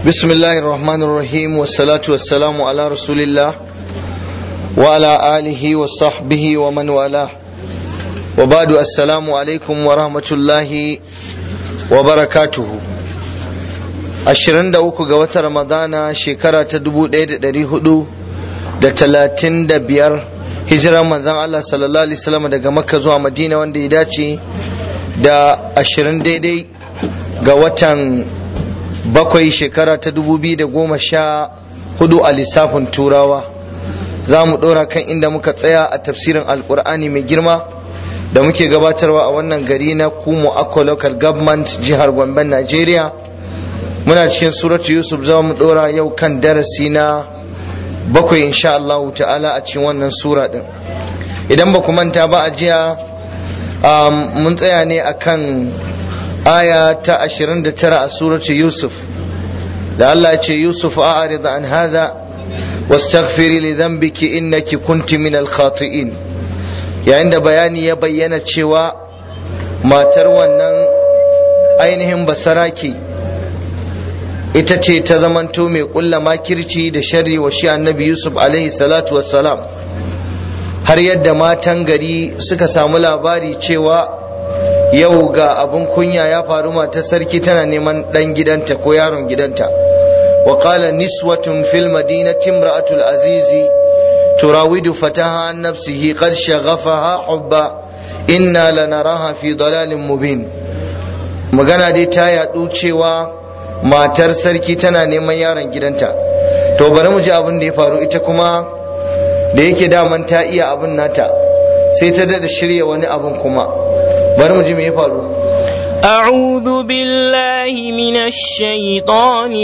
بسم الله الرحمن الرحيم والصلاة والسلام على رسول الله وعلى آله وصحبه ومن والاه وبعد السلام عليكم ورحمة الله وبركاته ashirin da uku ga watan ramadana shekara ta dubu ɗaya da ɗari hudu da talatin da biyar hijiran manzan Allah sallallahu alaihi wasallam daga makka zuwa madina wanda ya dace da ashirin daidai ga watan bakwai shekara ta dubu biyu da goma sha hudu a lissafin turawa za mu ɗora kan inda muka tsaya a tafsirin alkur'ani mai girma da muke gabatarwa a wannan gari na kumo akwa local government jihar gombe nigeria muna cikin suratu yusuf za mu ɗora yau kan darasi na bakwai insha Allah ta'ala a cikin wannan sura ɗin idan ba ku manta ba a jiya mun tsaya ne akan aya ta 29 a suratu yusuf da Allah ya ce yusuf a'rid an hadha wastaghfiri li dhanbiki innaki kunti min al-khati'in yayin da bayani ya bayyana cewa matar wannan ainihin basaraki ita ce ta zamanto mai kulla makirci da sharri wa shi annabi yusuf alaihi salatu wassalam har yadda matan gari suka samu labari cewa yau ga abin kunya ya faru matar sarki tana neman dan gidanta ko yaron gidanta wa qala niswatun fil madinati imra'atul azizi turawidu fataha an nafsihi qad shaghafaha hubba inna lanaraha fi dalalin mubin magana dai ta yadu cewa matar sarki tana neman yaron gidanta to bari mu ji abin da ya faru ita kuma da yake daman ta iya abin nata sai ta dada shirya wani abin kuma bari mu ji me ya faru أعوذ بالله من الشيطان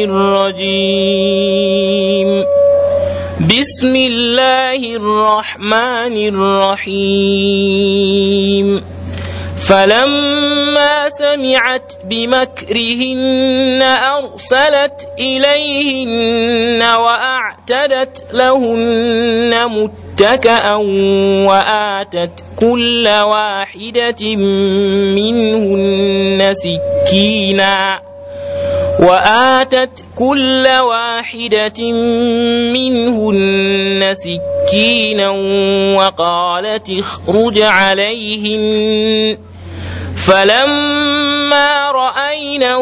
الرجيم بسم الله الرحمن الرحيم فلما سمعت بمكرهن أرسلت إليهن وأعتدت لهن متكأ وآتت كل واحدة منهن سكينا وآتت كل واحدة منهن سكينا وقالت اخرج عليهن فلما رأينه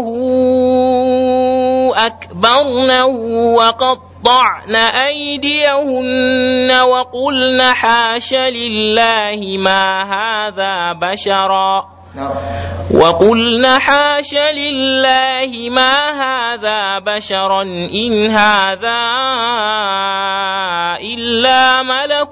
أكبرنه وقطعن أيديهن وقلن حاش لله ما هذا بشرا وقلن حاش لله ما هذا بشرا إن هذا إلا ملك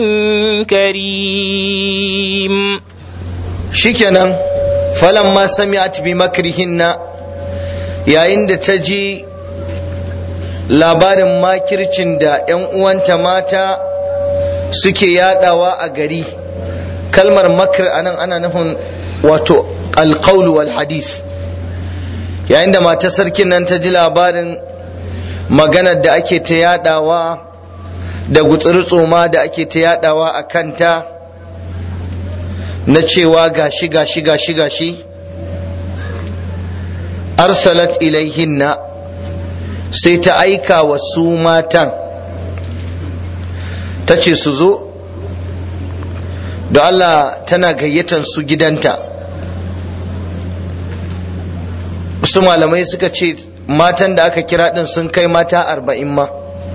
كريم shikenan falamma sami'at bi makrihinna yayin da ta ji labarin makircin da 'yan uwanta mata suke yadawa a gari kalmar makir anan ana nufin wato alqaul wal hadith yayin da matar sarkin nan ta ji labarin maganar da ake ta yadawa da gutsuri tsoma da ake ta yadawa a kanta na cewa gashi gashi gashi gashi arsalat ilaihinna sai ta aika wa su matan ta ce su zo da Allah tana gayyatan su gidanta su malamai suka ce matan da aka kira din sun kai mata arba'in ma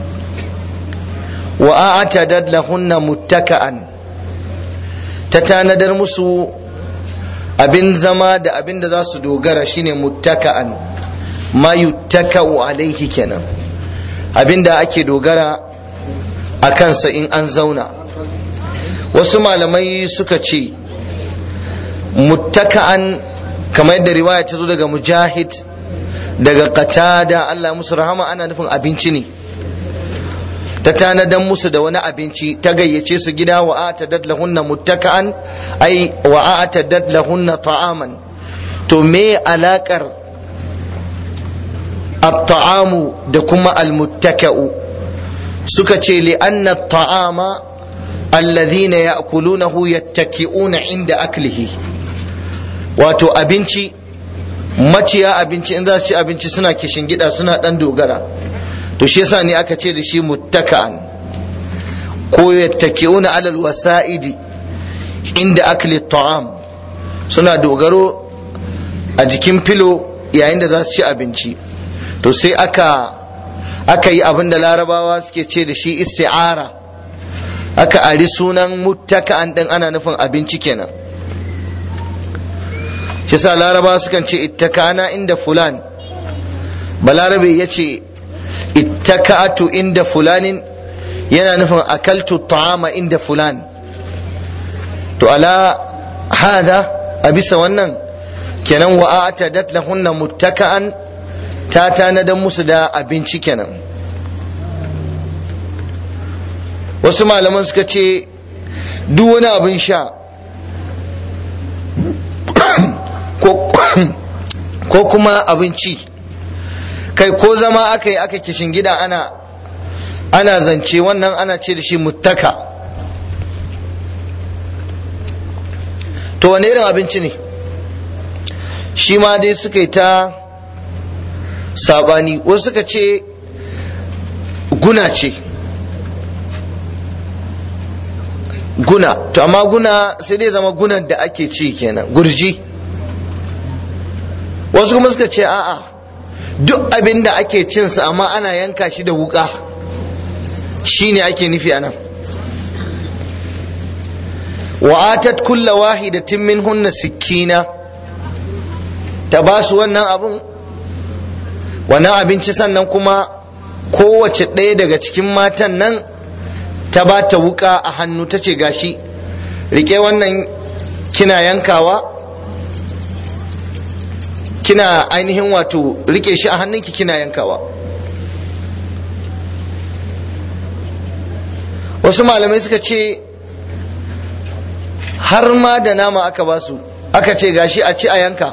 wa a'ata lahunna muttaka'an ta tanadar musu abin zama da abin da za su dogara shine muttaka'an ma yuttaka'u alaihi kenan abin da ake dogara a kansa in an zauna wasu malamai suka ce muttaka'an kamar yadda riwaya ta zo daga mujahid daga qatada Allah musu rahama ana nufin abinci ne ta tanadan musu da wani abinci ta gayyace su gida wa atadat lahunna muttaka'an ai wa atadat lahunna ta'aman to me alakar at-ta'amu da kuma al-muttaka'u suka ce li anna at-ta'ama alladhina ya'kulunahu yattaki'una inda aklihi wato abinci maciya abinci in za su ci abinci suna kishin gida suna dan dogara to shi yasa ne aka ce da shi muttaka'an ko yattaki'una alal wasa'idi inda akli ta'am suna dogaro a jikin filo yayin da za su ci abinci to sai aka aka yi abin da larabawa suke ce da shi isti'ara aka ari sunan muttaka'an din ana nufin abinci kenan shi sa larabawa sukan ce ittaka'ana inda fulan balarabe ya ce ittaka'atu inda fulanin yana nufin akaltu ta'ama inda fulan to ala hada a bisa wannan kenan wa a'tadat lahunna muttaka'an ta tanadan musu da abinci kenan wasu malaman suka ce duk wani abin sha ko kuma abinci kai ko zama aka yi aka kishin gida ana ana zance wannan ana ce da shi muttaka to wane irin abinci ne shi ma dai suka yi ta sabani wasu suka ce guna ce guna to amma guna sai dai zama gunan da ake ci kenan gurji wasu kuma suka ce a'a duk abin da ake cinsa amma ana yanka shi da wuka shine ake nufi anan wa'atat kulla wahidatin minhunna sikkina ta ba su wannan abun wannan abinci sannan kuma kowace ɗaya daga cikin matan nan ta ba ta wuka a hannu ta ce gashi rike wannan kina yankawa kina ainihin wato rike shi a hannunki kina yankawa wasu malamai suka ce har ma da nama aka ba su aka ce gashi a ci a yanka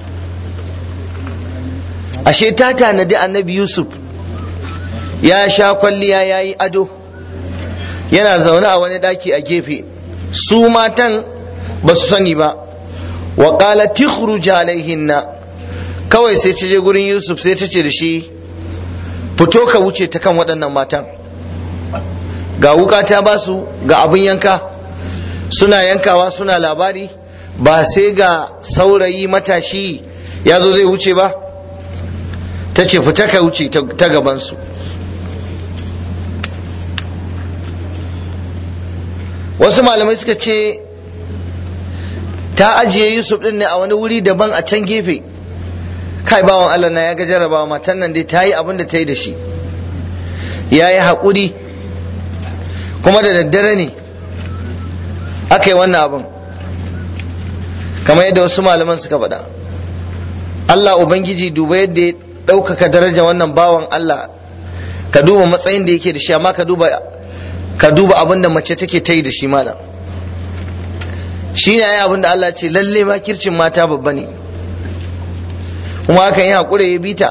ashe ta tanadi annabi yusuf ya sha kwalliya ya yi ado yana zaune a wani daki a gefe su matan ba su sani ba wa qala tikhruj alaihinna kawai sai ta je gurin yusuf sai ta ce da shi fito ka wuce ta kan waɗannan matan ga wuka ta ba su ga abin yanka suna yankawa suna labari ba sai ga saurayi matashi ya zo zai wuce ba ta ce fita ka wuce ta gabansu wasu malamai suka ce ta ajiye yusuf din ne a wani wuri daban a can gefe kai bawan allah na ya ga jarabawa matan nan dai ta yi abin da ta yi da shi ya yi haƙuri kuma da daddare ne aka yi wannan abin kamar yadda wasu malaman suka faɗa allah ubangiji duba yadda ya ɗaukaka daraja wannan bawan allah ka duba matsayin da yake da shi amma ka duba ka duba abin da mace take ta yi da shi malam shi ne abin da Allah ce lalle ma kircin mata babba ne kuma hakan yi haƙura ya bita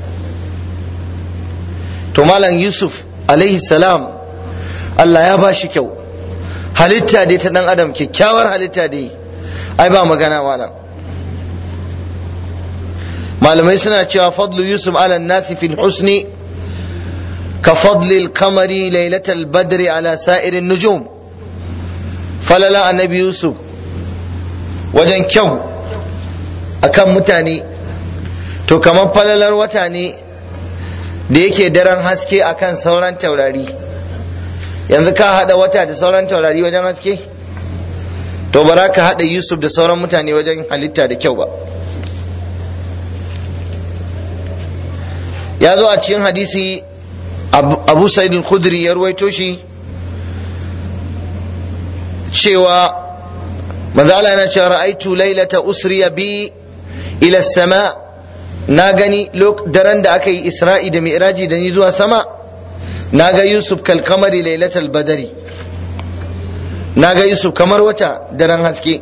to malam yusuf alaihi salam Allah ya ba shi kyau halitta dai ta ɗan adam kyakkyawar halitta dai ai ba magana malam malamai suna cewa fadlu yusuf ala nasi fil husni كفضل القمر ليلة البدر على سائر النجوم فللا النبي يوسف wajen kyau akan mutane to kamar falalar wata ne da yake daren haske akan sauran taurari yanzu ka hada wata da sauran taurari wajen haske to bara ka hada yusuf da sauran mutane wajen halitta da kyau ba ya zo a cikin hadisi abu sa'id al-khudri ya ruwaito shi cewa manzo Allah yana cewa ra'aitu lailata usriya bi ila sama na gani daren da aka yi isra'i da mi'raji da ni zuwa sama na ga yusuf kal kamari lailatal badari na ga yusuf kamar wata daren haske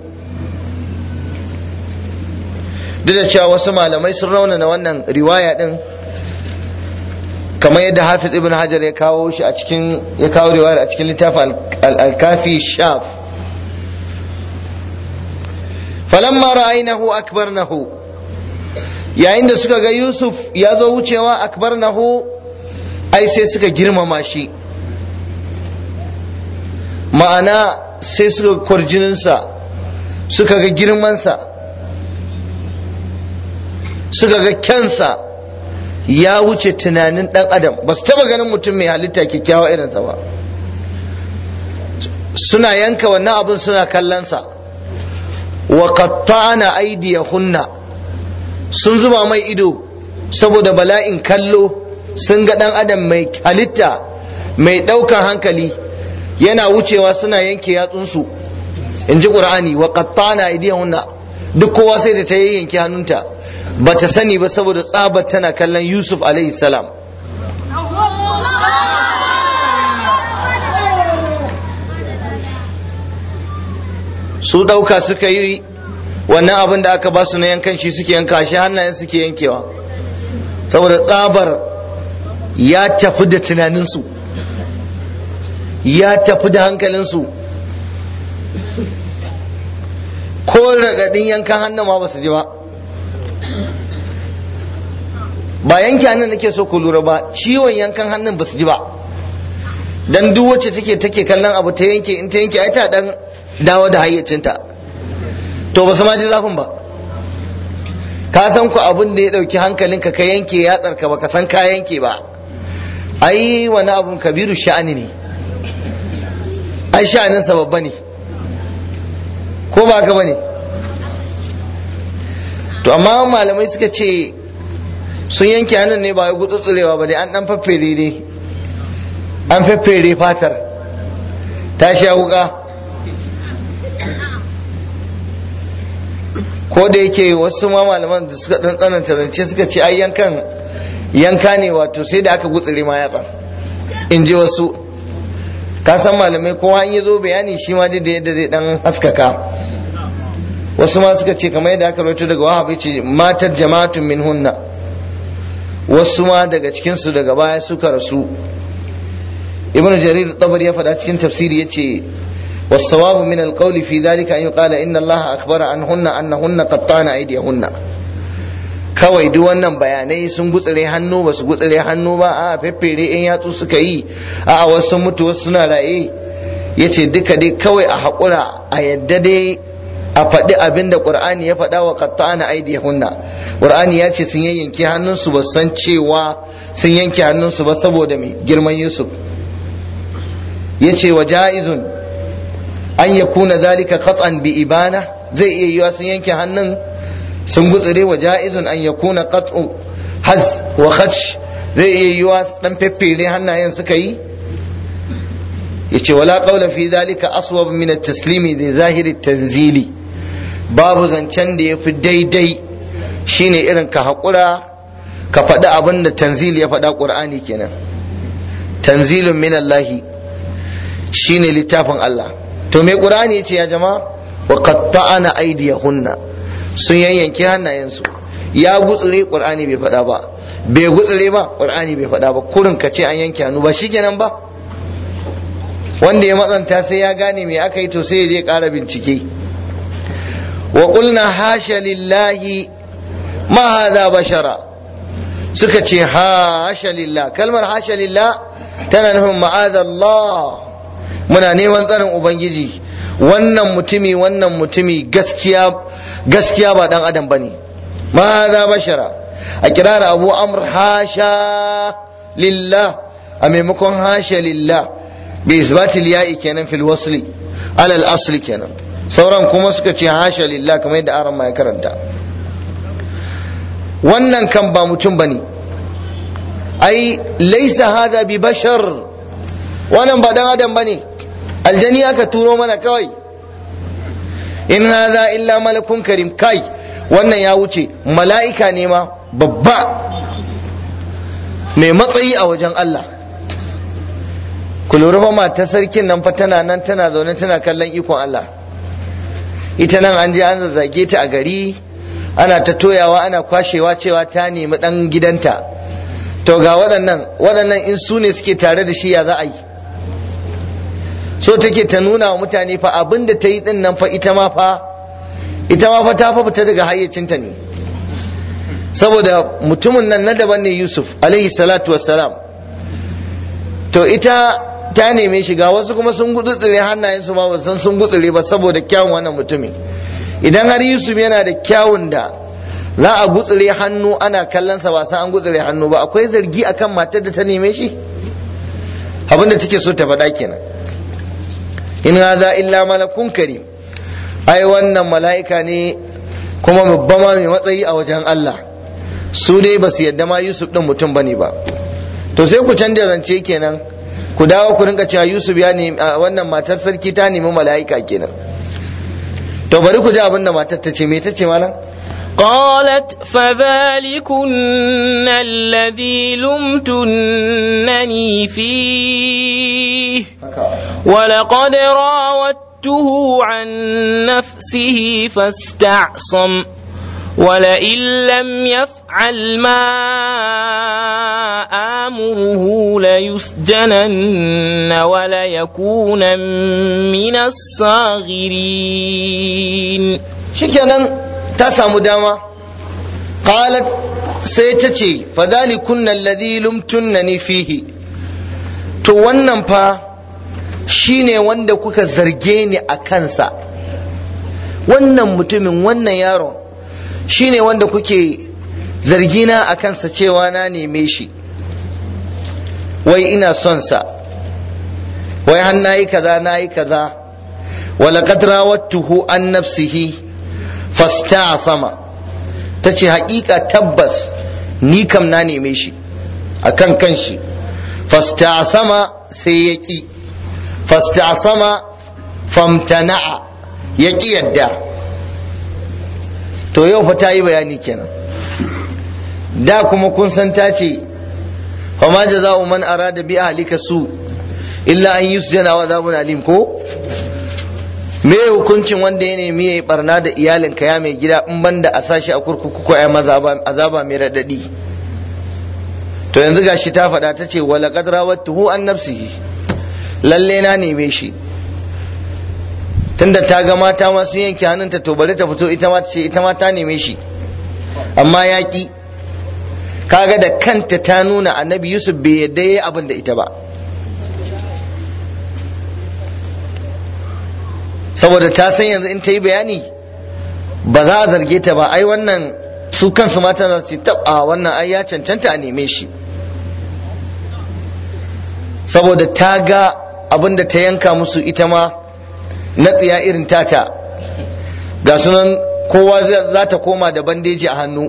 duk da cewa wasu malamai sun raunana wannan riwaya din kamar yadda hafiz ibn hajar ya kawo shi a cikin ya kawo riwayar a cikin littafin al-kafi shaf falamma ra'aynahu akbarnahu yayin da suka ga yusuf ya zo wucewa akbar nahu ai sai suka girmama shi ma'ana sai suka kwarjininsa suka ga girmansa suka ga kyansa ya wuce tunanin dan adam ba su taba ganin mutum mai halitta kyakkyawa irinsa ba suna yanka wannan abin suna kallonsa wa qatta'na aydiyahunna sun zuba mai ido saboda bala'in kallo sun ga dan adam mai halitta mai daukan hankali yana wucewa suna yanke yatsunsu in ji qur'ani wa qatta'na aydiyahunna duk kowa sai da ta yanke hannunta ba ta sani ba saboda tsabar tana kallon yusuf alaihi salam su ɗauka suka yi wannan abin da aka ba su na yankan shi suke yanka shi hannayen suke yankewa saboda tsabar ya tafi da tunaninsu ya tafi da hankalinsu ko raɗaɗin yankan hannun ma ba su ji ba ba yanke hannun nake so ku lura ba ciwon yankan hannun ba su ji ba dan duk wacce take take kallon abu ta yanke in ta yanke ai ta dan dawo da hayyacinta to ba su ma ji zafin ba ka san ku abin da ya dauki hankalinka ka yanke yatsar ka baka san ka yanke ba ai wani abun kabiru sha'ani ne ai sha'anin sa babba ne ko ba ka bane to amma malamai suka ce sun yanke hannun ne ba ya gutsutsurewa ba dai an dan faffere ne an faffere fatar ta sha wuka ko da yake wasu ma malaman da suka dan tsananta zance suka ce ai yankan yanka ne wato sai da aka gutsure ma yatsa in ji wasu ka san malamai kowa in ya zo bayani shi ma da yadda zai dan haskaka wasu ma suka ce kamar yadda aka rawaito daga wahabi ce matar jama'atun min hunna wasu ma daga cikinsu daga baya suka rasu ibn jarir tabari ya faɗa cikin tafsiri yace والصواب من القول في ذلك أن يقال إن الله أخبر عنهن أنهن قطعن أيديهن kawai duk wannan bayanai sun gutsire hannu ba su gutsire hannu ba a feffere in yatsu suka yi a wasu mutu wasu suna raye ya ce duka dai kawai a haƙura a yadda dai a faɗi abin da ƙur'ani ya faɗa wa qatta'ana aydiyahunna ƙur'ani ya ce sun yanke hannunsu ba san cewa sun yanke hannunsu ba saboda mai girman yusuf ya ce wa ja'izun an ya kuna zalika qat'an bi ibana zai iya yiwa sun yanke hannun sun gutsire wa ja'izun an ya kuna qat'u haz wa khadsh zai iya yiwa dan feffere hannayen suka yi yace wala qawla fi zalika aswab min at-taslimi li zahiri tanzili babu zancen da yafi daidai shine irin ka haƙura ka faɗi abin da tanzil ya faɗa ƙur'ani kenan tanzilun min Allahi shine littafin Allah to me qur'ani yace ya jama'a wa qatta'ana aydiyahunna sun yanyanke hannayensu ya gutsure qur'ani bai faɗa ba bai gutsure ba qur'ani bai faɗa ba kurin ka ce an yanke hannu ba shikenan ba wanda ya matsanta sai ya gane me aka yi to sai ya je ƙara bincike wa qulna hasha lillahi ma hadha bashara suka ce hasha lillah kalmar hasha lillah tana nufin ma'adallah muna neman tsarin ubangiji wannan mutumi wannan mutumi gaskiya gaskiya ba dan adam bane ma za bashara a kirara abu amr hasha lillah a maimakon hasha lillah bi isbatil ya'i kenan fil wasli alal asli kenan sauran kuma suka ce hasha lillah kamar yadda aran ya karanta wannan kan ba mutum bane ai laisa hada bi bashar wannan ba dan adam bane aljani aka turo mana kawai in hadha illa malakun karim kai wannan ya wuce mala'ika ne ma babba mai matsayi a wajen Allah ku lura fa mata sarkin nan fa tana nan tana zaune tana kallon ikon Allah ita nan an je an zazzage ta a gari ana ta toyawa ana kwashewa cewa ta nemi dan gidanta to ga waɗannan waɗannan in su ne suke tare da shi ya za a yi so take ta nuna wa mutane fa abin da ta yi din nan fa ita ma fa ita ma fa ta fa fita daga hayyacinta ne saboda mutumin nan na daban ne yusuf alaihi salatu wassalam to ita ta neme shi ga wasu kuma sun gutsure hannayensu ba ba san sun gutsure ba saboda kyawun wannan mutumin idan har yusuf yana da kyawun da za a gutsure hannu ana kallon sa ba san an gutsure hannu ba akwai zargi akan matar da ta neme shi abinda take so ta faɗa kenan in hadha illa malakun karim ai wannan mala'ika ne kuma babba ma mai matsayi a wajen Allah su dai ba su yadda ma Yusuf din mutum bane ba to sai ku canja zance kenan ku dawo ku rinka cewa Yusuf ya nemi wannan matar sarki ta nemi mala'ika kenan to bari ku ji abin da matar ta ce me ta ce malam قالت فذلكن الذي لمتنني فيه ولقد راودته عن نفسه فاستعصم ولئن لم يفعل ما آمره ليسجنن وليكون من الصاغرين shikenan ta samu dama qalat sai ta ce fadhalikunna alladhi lumtunnani fihi to wannan fa shine wanda kuka zarge ni a kansa wannan mutumin wannan yaron shine wanda kuke zargina a kansa cewa na neme shi wai ina son sa wai har nayi kaza nayi kaza walaqad rawattuhu an nafsihi fastasama tace haƙiƙa tabbas ni kam na neme shi akan kanshi fastasama sai ya ƙi fastasama famtana'a ya ƙi yadda to yau fa ta yi bayani kenan da kuma kun san ta ce fama jaza'u man arada bi ahlika su illa an yusjana wa azabun alim ko me hukuncin wanda ya nemi ya yi barna da iyalinka ya mai gida in banda a sashi a kurkuku ko ya azaba mai raɗaɗi to yanzu gashi ta faɗa ta ce wala qad rawattuhu an nafsihi lalle na neme shi tunda ta ga mata ma sun yanke hannunta to bari ta fito ita ma ta ce ita ma ta neme shi amma ya ki kaga da kanta ta nuna annabi yusuf bai yadda yayi abin da ita ba saboda ta san yanzu in ta yi bayani ba za a zarge ta ba ai wannan su kansu mata za su tab a wannan ai ya cancanta a neme shi saboda ta ga abin da ta yanka musu ita ma na tsiya irin tata ga sunan kowa za ta koma da bandeji a hannu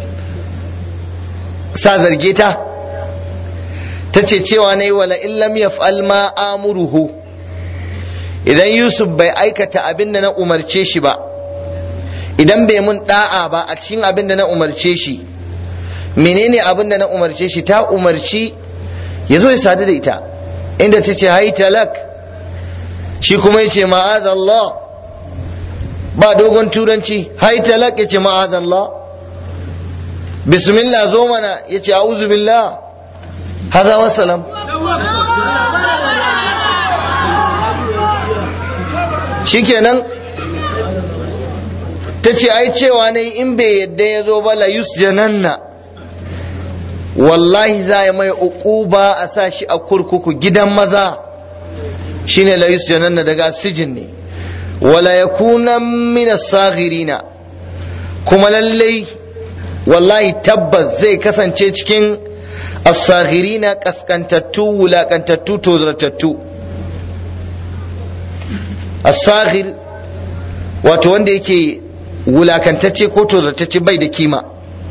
sa zarge ta ta ce cewa na yi wala illam yaf'al ma amuruhu idan yusuf bai aikata abin da na umarce shi ba idan bai mun da'a ba a cikin abin da na umarce shi menene abin da na umarce shi ta umarci ya zo ya sadu da ita inda ta ce hai talak shi kuma ya ce ma'azallah ba dogon turanci hai talak ya ce ma'azallah bismillah zo mana ya ce a'udhu billah haza wasalam shikenan ta ce ai cewa ne in bai yadda ya zo ba la yusjananna wallahi za a mai uquba a sa shi a kurkuku gidan maza shine la yusjananna daga sijin ne wala yakuna min as-saghirina kuma lallai wallahi tabbas zai kasance cikin as-saghirina kaskantattu wulakantattu tozartattu as-saghir wato wanda yake wulakantacce ko tozartacce bai da kima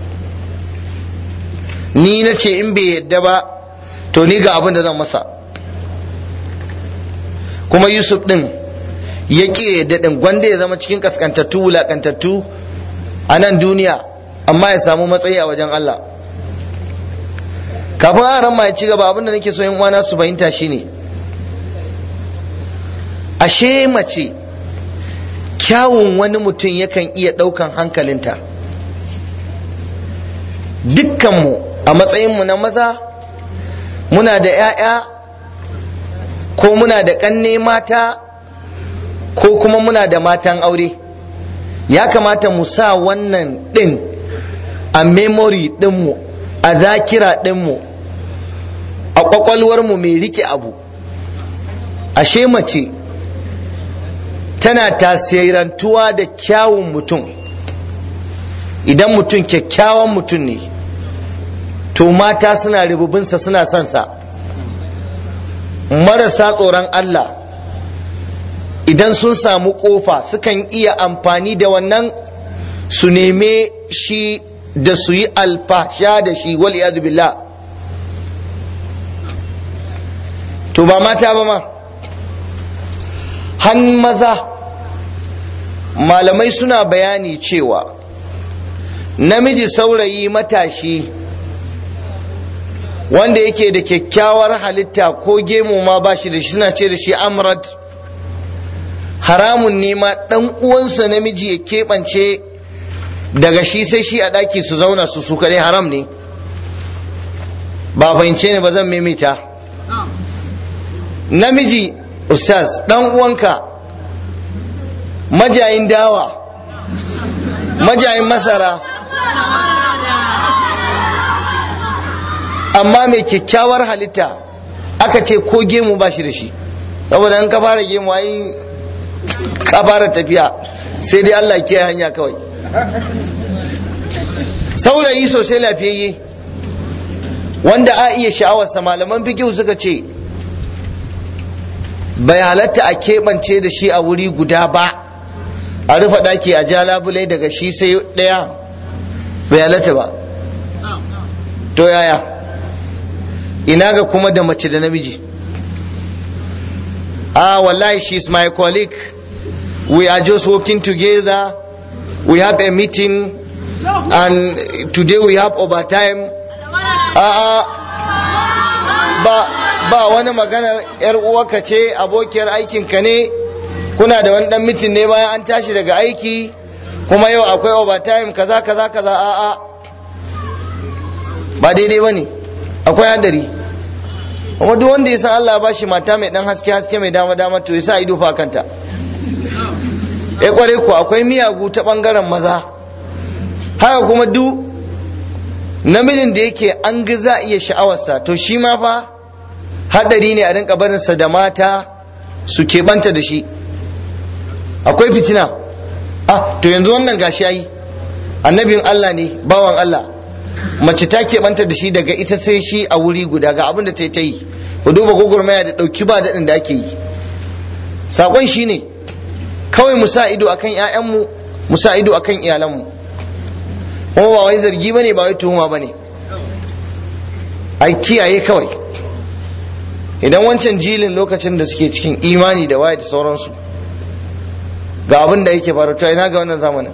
ni na ce in bai yadda ba to ni ga abin da zan masa kuma yusuf din ya ƙi yadda din gwanda ya zama cikin kaskantattu wulakantattu a nan duniya amma ya samu matsayi a wajen Allah kafin aran ma ya ci gaba abin da nake so yin uwana su fahimta shine ashe mace kyawun wani mutum yakan iya ɗaukan hankalinta dukkanmu a matsayinmu na maza muna da 'ya'ya ko muna da ƙanne mata ko kuma muna da matan aure ya kamata mu sa wannan ɗin a memory ɗinmu a zakira ɗinmu a ƙwaƙwalwarmu mai rike abu ashe mace tana tasirantuwa da kyawun mutum idan mutum kyakkyawan mutum ne to mata suna ribubinsa suna son sa marasa tsoron Allah idan sun samu kofa sukan iya amfani da wannan su neme shi da su yi alfasha da shi wal billah to ba mata ba ma han maza malamai suna bayani cewa namiji saurayi matashi wanda yake da kyakkyawar halitta ko gemu ma ba shi da shi suna ce da shi amrad haramun ne ma dan uwansa namiji ya keɓance daga shi sai shi a ɗaki su zauna su su kaɗai haram ne ba fahimce ne ba zan maimaita namiji ustaz dan uwanka majayin dawa majayin masara amma mai kyakkyawar halitta aka ce ko gemu ba shi da shi saboda in ka fara gemu ai ka fara tafiya sai dai Allah ke hanya kawai saurayi sosai lafiyayye wanda a iya sha'awarsa malaman fikihu suka ce bai halatta a keɓance da shi a wuri guda ba a rufe ɗaki a ja labulai daga shi sai ɗaya bai halatta ba to yaya ina ga kuma da mace da namiji ah wallahi she is my colleague we are just working together we have a meeting and today we have overtime ah ba ba wani maganar yar uwarka ce abokiyar aikinka ne kuna da wani dan mitin ne bayan an tashi daga aiki kuma yau akwai overtime kaza kaza kaza a'a ba daidai ba ne akwai hadari kuma duk wanda ya san Allah ba shi mata mai dan haske haske mai dama dama to ya sa ido fa kanta ya kware ku akwai miyagu ta bangaren maza haka kuma duk namijin da yake an ga za iya sha'awarsa to shi ma fa hadari ne a rinka barinsa da mata su keɓanta da shi akwai fitina ah to yanzu wannan gashi yayi annabin Allah ne bawan Allah mace ta keɓanta da shi daga ita sai shi a wuri guda ga abin da ta yi ta yi ku duba gwagwarmaya da ɗauki ba daɗin da ake yi saƙon shi ne kawai mu sa ido akan ‘ya'yanmu mu sa ido akan iyalanmu kuma ba wai zargi ba ne ba wai tuhuma ba ne a kiyaye kawai idan wancan jilin lokacin da suke cikin imani da waye da sauransu ga abin da yake faru to ina ga wannan zamanin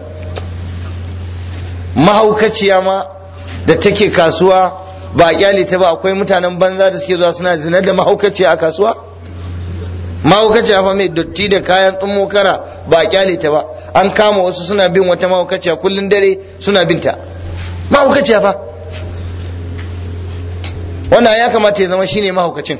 mahaukaciya ma da take kasuwa ba a kyale ta ba akwai mutanen banza da suke zuwa suna zinar da mahaukaciya a kasuwa mahaukaciya fa mai dotti da kayan tsummo kara ba a kyale ta ba an kama wasu suna bin wata mahaukaciya kullun dare suna binta mahaukaciya fa wannan ya kamata ya zama shine mahaukacin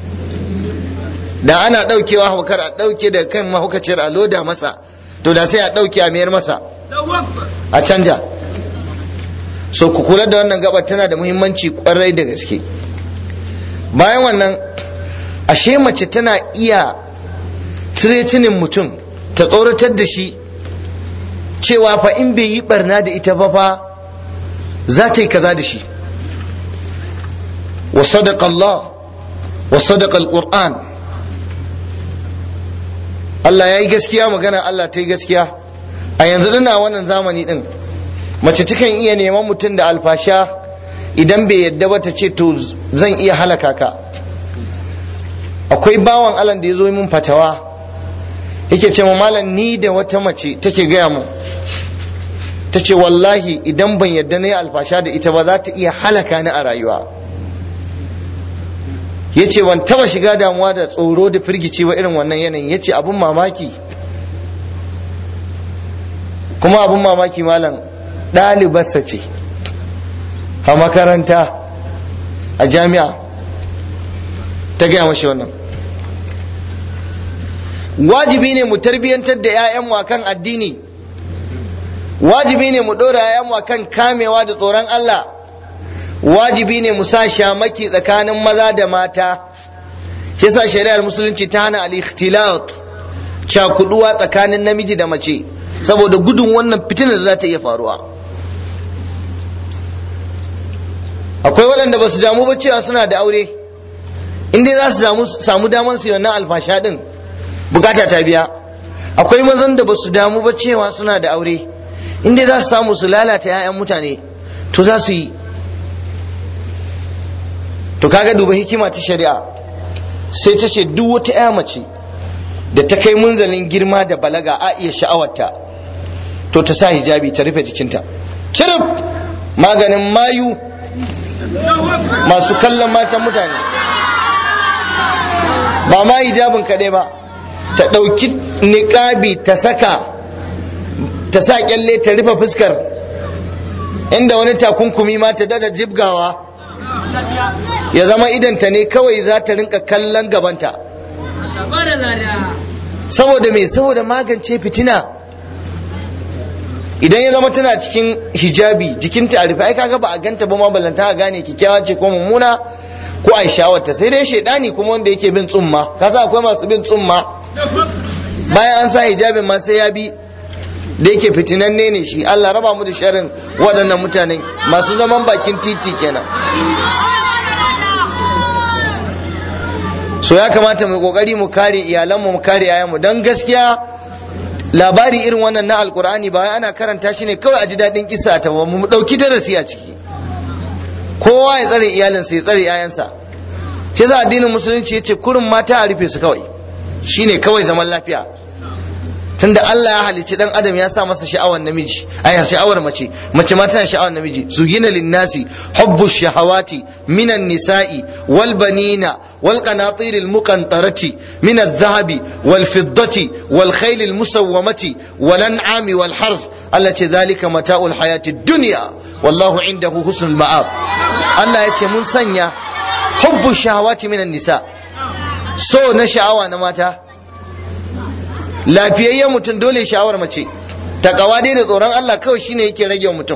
da ana daukewa haukar a dauke da kan mahaukaciyar a loda masa to da sai a dauke a mayar masa a canja so ku kula da wannan gabar tana da muhimmanci kwarai da gaske bayan wannan ashe mace tana iya tiretinin mutum ta tsoratar da shi cewa fa in bai yi barna da ita ba fa za ta yi kaza da shi wa sadaqa Allah wa sadaqa al-Qur'an Allah ya yi gaskiya magana Allah ta yi gaskiya a yanzu dina wannan zamani din mace takan iya neman mutum da alfasha idan bai yadda ba ta ce to zan iya halaka ka akwai bawan Allah da ya zo min fatawa yake ce mu malam ni da wata mace take gaya mu ta ce wallahi idan ban yadda na yi alfasha da ita ba za ta iya halaka ni a rayuwa ya ce ban taba shiga damuwa da tsoro da firgici ba irin wannan yanayin ya ce abin mamaki kuma abin mamaki malam ɗalibarsa ce a makaranta a jami'a ta gaya mashi wannan wajibi ne mu tarbiyyantar da 'ya'yanmu akan addini wajibi ne mu ɗora yayanmu kan kamewa da tsoron Allah wajibi ne mu sa shamaki tsakanin maza da mata shi yasa shari'ar musulunci ta hana al-ikhtilat cakuduwa tsakanin namiji da mace saboda gudun wannan fitinar da za ta iya faruwa akwai waɗanda ba su damu ba cewa suna da aure in dai za su samu damar su yi wannan alfasha din bukata ta biya akwai mazan da ba su damu ba cewa suna da aure in dai za su samu su lalata 'ya'yan mutane to za su yi to kaga duba hikima ta shari'a sai ta ce duk wata 'ya mace da ta kai munzalin girma da balaga a iya sha'awarta to ta sa hijabi ta rufe jikinta cirif maganin mayu masu kallon matan mutane ba ma hijabin kaɗai ba ta ɗauki niƙabi ta saka ta sa kyalle ta rufe fuskar inda wani takunkumi ma ta dada jibgawa ya zama idanta ne kawai za ta rinka kallon gabanta saboda me saboda magance fitina idan ya zama tana cikin hijabi jikinta a rufe ai kaga ba a ganta ba ma ballanta a gane kikkiawa ce ko mummuna ko a shawarta sai dai shaidani kuma wanda yake bin tsumma kasa akwai masu bin tsumma bayan an sa hijabin ma sai ya bi da yake fitinanne ne shi Allah raba mu da sharin waɗannan mutanen masu zaman bakin titi kenan so ya kamata mu kokari mu kare iyalanmu mu kare yayanmu don gaskiya labari irin wannan na alkur'ani ba ana karanta shi ne kawai a ji daɗin kisa ta ba mu ɗauki darasi a ciki kowa ya tsare iyalinsa ya tsare yayansa shi za addinin musulunci ya ce kurin mata a rufe su kawai shine kawai zaman lafiya tunda Allah ya halicci dan adam ya sa masa sha'awar namiji ai sha'awar mace mace ma tana sha'awar namiji zuyina linnasi hubbu shahawati minan nisa'i wal banina wal qanatir al muqantarati min al dhahabi wal fiddati wal khayl al musawwamati wal an'ami wal harth allati dhalika mata'ul hayati dunya wallahu indahu husnul ma'ab Allah ya ce mun sanya hubbu shahawati minan nisa so na sha'awa na mata lafiyayyen mutum dole sha'awar mace takawa dai da tsoron Allah kawai shine yake rage mutum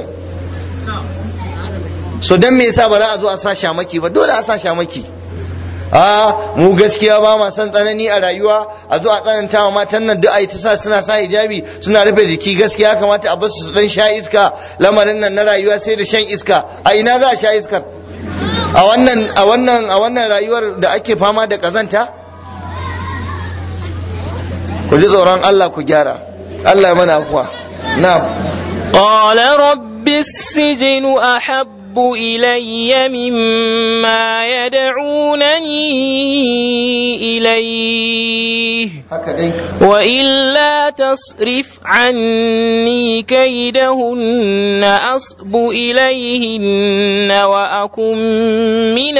so dan me yasa ba za a zo a sa shamaki ba dole a sa shamaki a mu gaskiya ba ma san tsanani a rayuwa a zo a tsananta wa matan nan duk ai ta sa suna sa hijabi suna rufe jiki gaskiya kamata a bar su dan sha iska lamarin nan na rayuwa sai da shan iska a ina za a sha iskar a wannan a wannan a wannan rayuwar da ake fama da kazanta ku ji tsoron Allah ku gyara Allah mana afuwa na'am قال رب السجن أحب إلي مما يدعونني إليه haka dai وإلا تصرف عني كيدهن أصب إليهن وأكن من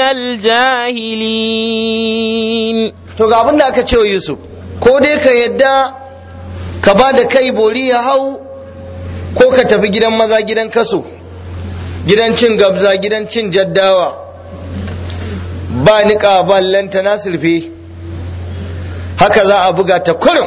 الجاهلين to ga abin da aka ce wa Yusuf ko dai ka yadda ka ba da kai bori ya hau ko ka tafi gidan maza gidan kaso gidan cin gabza gidan cin jaddawa ba niƙa ba lanta na surfe haka za a buga ta kurum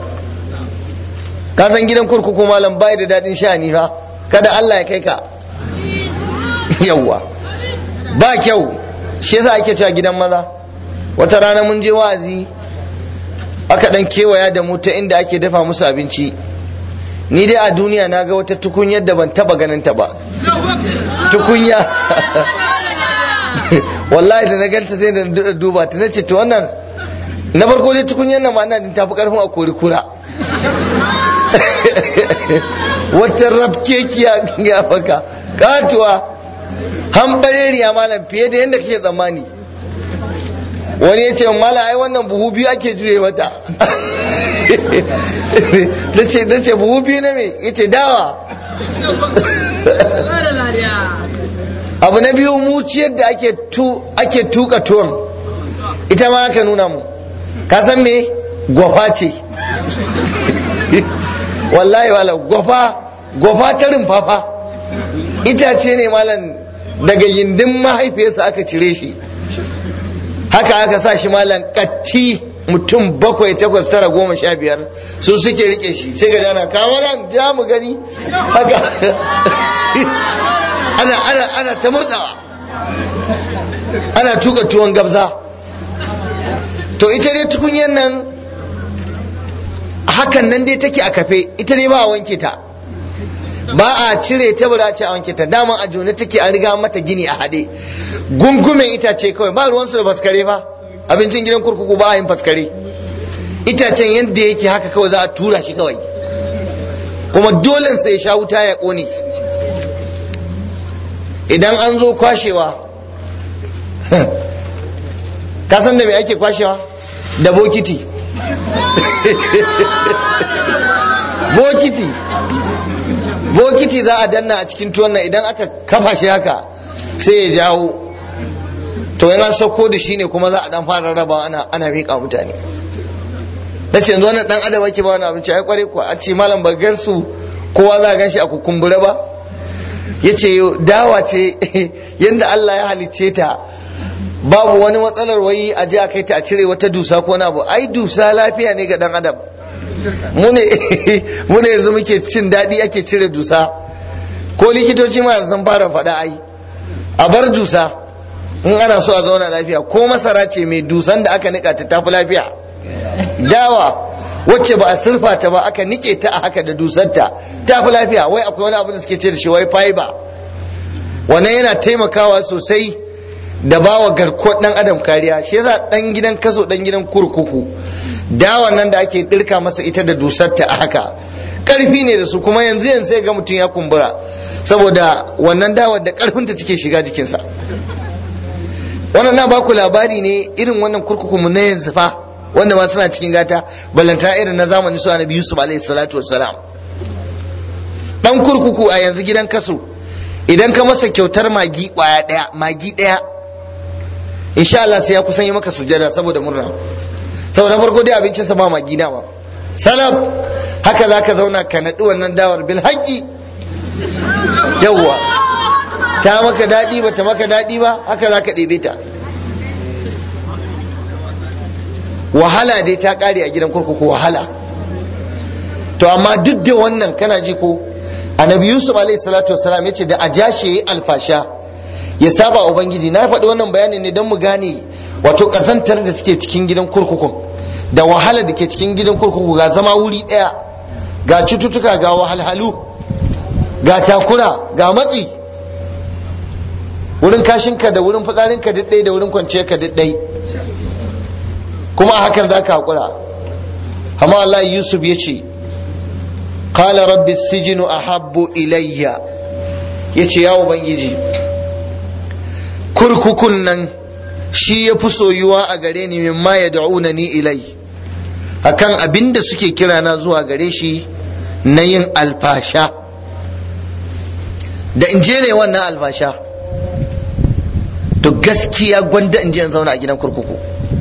ka san gidan kurkuku malam bai da daɗin sha'ani fa kada Allah ya kai ka yawwa ba kyau shi yasa ake cewa gidan maza wata rana mun je wa'azi aka dan kewaya da mu ta inda ake dafa musu abinci ni dai a duniya na ga wata tukunyar da ban taba ganin ta ba tukunya wallahi da na ganta sai da duba ta nace to wannan na farko dai tukunyar nan ma ina din tafi karfin a kori kura wata rafkekiya ga maka katuwa hambareriya malam fiye da yadda kake tsammani wani ya ce mala ai wannan buhu biyu ake juye mata na ce buhu biyu na me ya ce dawa abu na biyu muciyar da ake tuka tuwon ita ma aka nuna mu ka san me gwafa ce wallahi wala gwafa gwafa ta rumfafa itace ne malam daga yindin mahaifiyarsa aka cire shi haka aka sa shi malam katti mutum bakwai takwas tara goma sha biyar su suke rike shi sai ga jana kama nan ja mu gani haka ana ana ana ta murdawa ana tuka tuwon gabza to ita dai tukunyar nan hakan nan dai take a kafe ita dai ba a wanke ta ba a cire ta ba ce a wanke ta daman a jone take an riga mata gini a haɗe gungumen itace kawai ba ruwansu da faskare fa abincin gidan kurkuku ba a yin faskare itacen yadda yake haka kawai za a tura shi kawai kuma dole sai sha wuta ya ƙone idan an zo kwashewa ka san da me ake kwashewa da bokiti bokiti bokiti za a danna a cikin tuwon nan idan aka kafa shi haka sai ya jawo to in an sauko da shi ne kuma za a dan fara raba ana ana miƙa mutane na ce yanzu wannan dan adam ake ba wani abinci ai kware kuwa a ce malam ba gansu kowa za a gan shi a kukumbura ba ya ce dawa ce yadda Allah ya halicce ta babu wani matsalar wai a je a kai ta a cire wata dusa ko na abu ai dusa lafiya ne ga dan adam mu ne yanzu muke cin daɗi ake cire dusa ko likitoci ma yanzu sun fara faɗa ai a bar dusa in ana so a zauna lafiya ko masara ce mai dusan da aka nika ta tafi lafiya dawa wacce ba a surfa ta ba aka nike ta a haka da dusanta tafi lafiya wai akwai wani abu da suke ce da shi wai fiber wannan yana taimakawa sosai da bawa garkuwar dan adam kariya shi yasa dan gidan kaso dan gidan kurkuku dawan nan da ake dirka masa ita da dusarta a haka karfi ne da su kuma yanzu yanzu sai ga mutum ya kumbura saboda wannan dawar da karfinta take shiga jikinsa wannan na baku labari ne irin wannan kurkuku mu na yanzu fa wanda ma suna cikin gata ballanta irin na zamani su annabi yusuf alaihi salatu wassalam dan kurkuku a yanzu gidan kaso idan ka masa kyautar magi kwaya daya magi daya insha Allah sai ya kusan yi maka sujada saboda murna saboda farko dai abincinsa ba magi dama salaf haka zaka zauna ka naɗi wannan dawar bil haƙƙi yawwa ta maka daɗi ba ta maka daɗi ba haka zaka ɗebe ta wahala dai ta ƙare a gidan kurkuku wahala to amma duk da wannan kana ji ko annabi yusuf alaihi salatu wasalam yace da ajashi yayi alfasha ya saba ubangiji na faɗi wannan bayanin ne don mu gane wato ƙazantar da take cikin gidan kurkukun da wahala da ke cikin gidan kurkuku ga zama wuri ɗaya ga cututtuka ga wahalhalu ga takura ga matsi wurin kashinka da wurin fitsarinka diddai da wurin kwanciyarka diddai kuma hakan za ka haƙura amma Allah Yusuf ya ce qala rabbi sijinu ahabbu ilayya ya ce ya ubangiji kurkukun nan shi ya fi soyuwa a gare ni mimma ya da'una ni ilai akan abin da suke kira na zuwa gare shi na yin alfasha da in je ne wannan alfasha to gaskiya gwanda in je in zauna a gidan kurkuku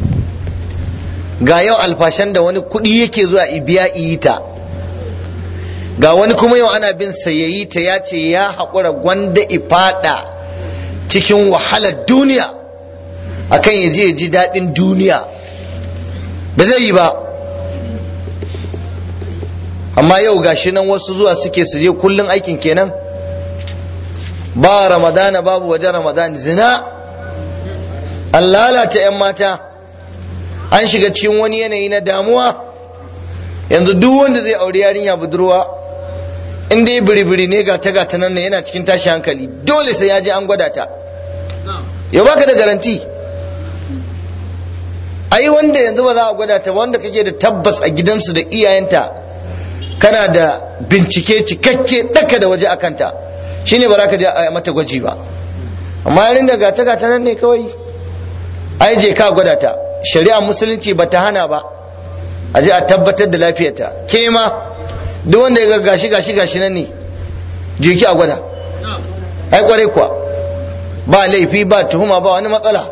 ga yau alfashan da wani kuɗi yake zuwa ibiya iyita ga wani kuma yau ana bin sayayi ta ya ce ya haƙura gwanda ifada cikin wahalar duniya akan ya je ya ji daɗin duniya ba zai yi ba amma yau gashi nan wasu zuwa suke su je kullum aikin kenan ba ramadana babu waje ramadana zina an lalata 'yan mata an shiga cikin wani yanayi na damuwa yanzu duk wanda zai auri yarinya budurwa in dai biri-biri ne ga ta gata nan yana cikin tashi hankali dole sai ya je an gwada ta ya baka da garanti ai wanda yanzu ba za a gwada ta wanda kake da tabbas a gidansu da iyayenta kana da bincike cikakke daka da waje a kanta shine ba za ka je a mata gwaji ba amma yarin da gata gata nan ne kawai ai je ka gwada ta shari'a musulunci ba ta hana ba a je a tabbatar da lafiyarta ke ma duk wanda ya ga gashi gashi gashi nan ne je ki a gwada ai kwarai kuwa ba laifi ba tuhuma ba wani matsala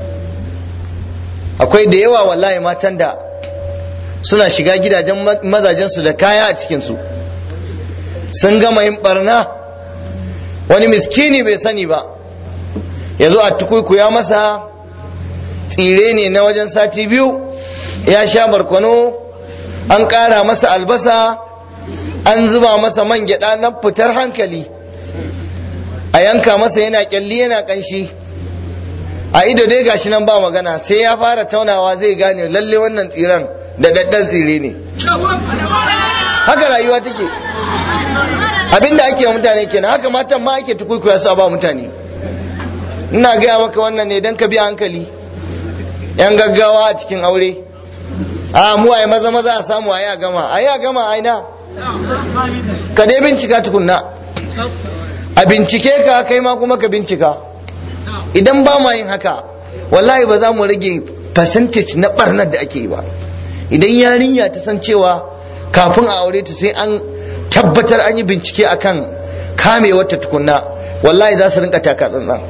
akwai da yawa wallahi matan da suna shiga gidajen mazajensu da kaya a cikinsu sun gama yin barna wani miskini bai sani ba ya zo a tukuikuya masa tsire ne na wajen sati biyu ya sha barkono an ƙara masa albasa an zuba masa man gyaɗa na fitar hankali a yanka masa yana kyalli yana ƙanshi a ido dai gashi nan ba magana sai ya fara taunawa zai gane lalle wannan tsiran da daddan tsire ne haka rayuwa take abinda ake wa mutane kenan haka matan ma ake tukuikuya su ba mutane ina gaya maka wannan ne don ka biya hankali yan gaggawa a cikin aure a mu ai maza maza a samu ayi a gama ayi a gama aina ka dai bincika tukunna a bincike ka kai ma kuma ka bincika idan ba ma yin haka wallahi ba za mu rage percentage na barnar da ake yi ba idan yarinya ta san cewa kafin a aure ta sai an tabbatar an yi bincike akan kamewar ta tukunna wallahi za su rinka taka tsantsan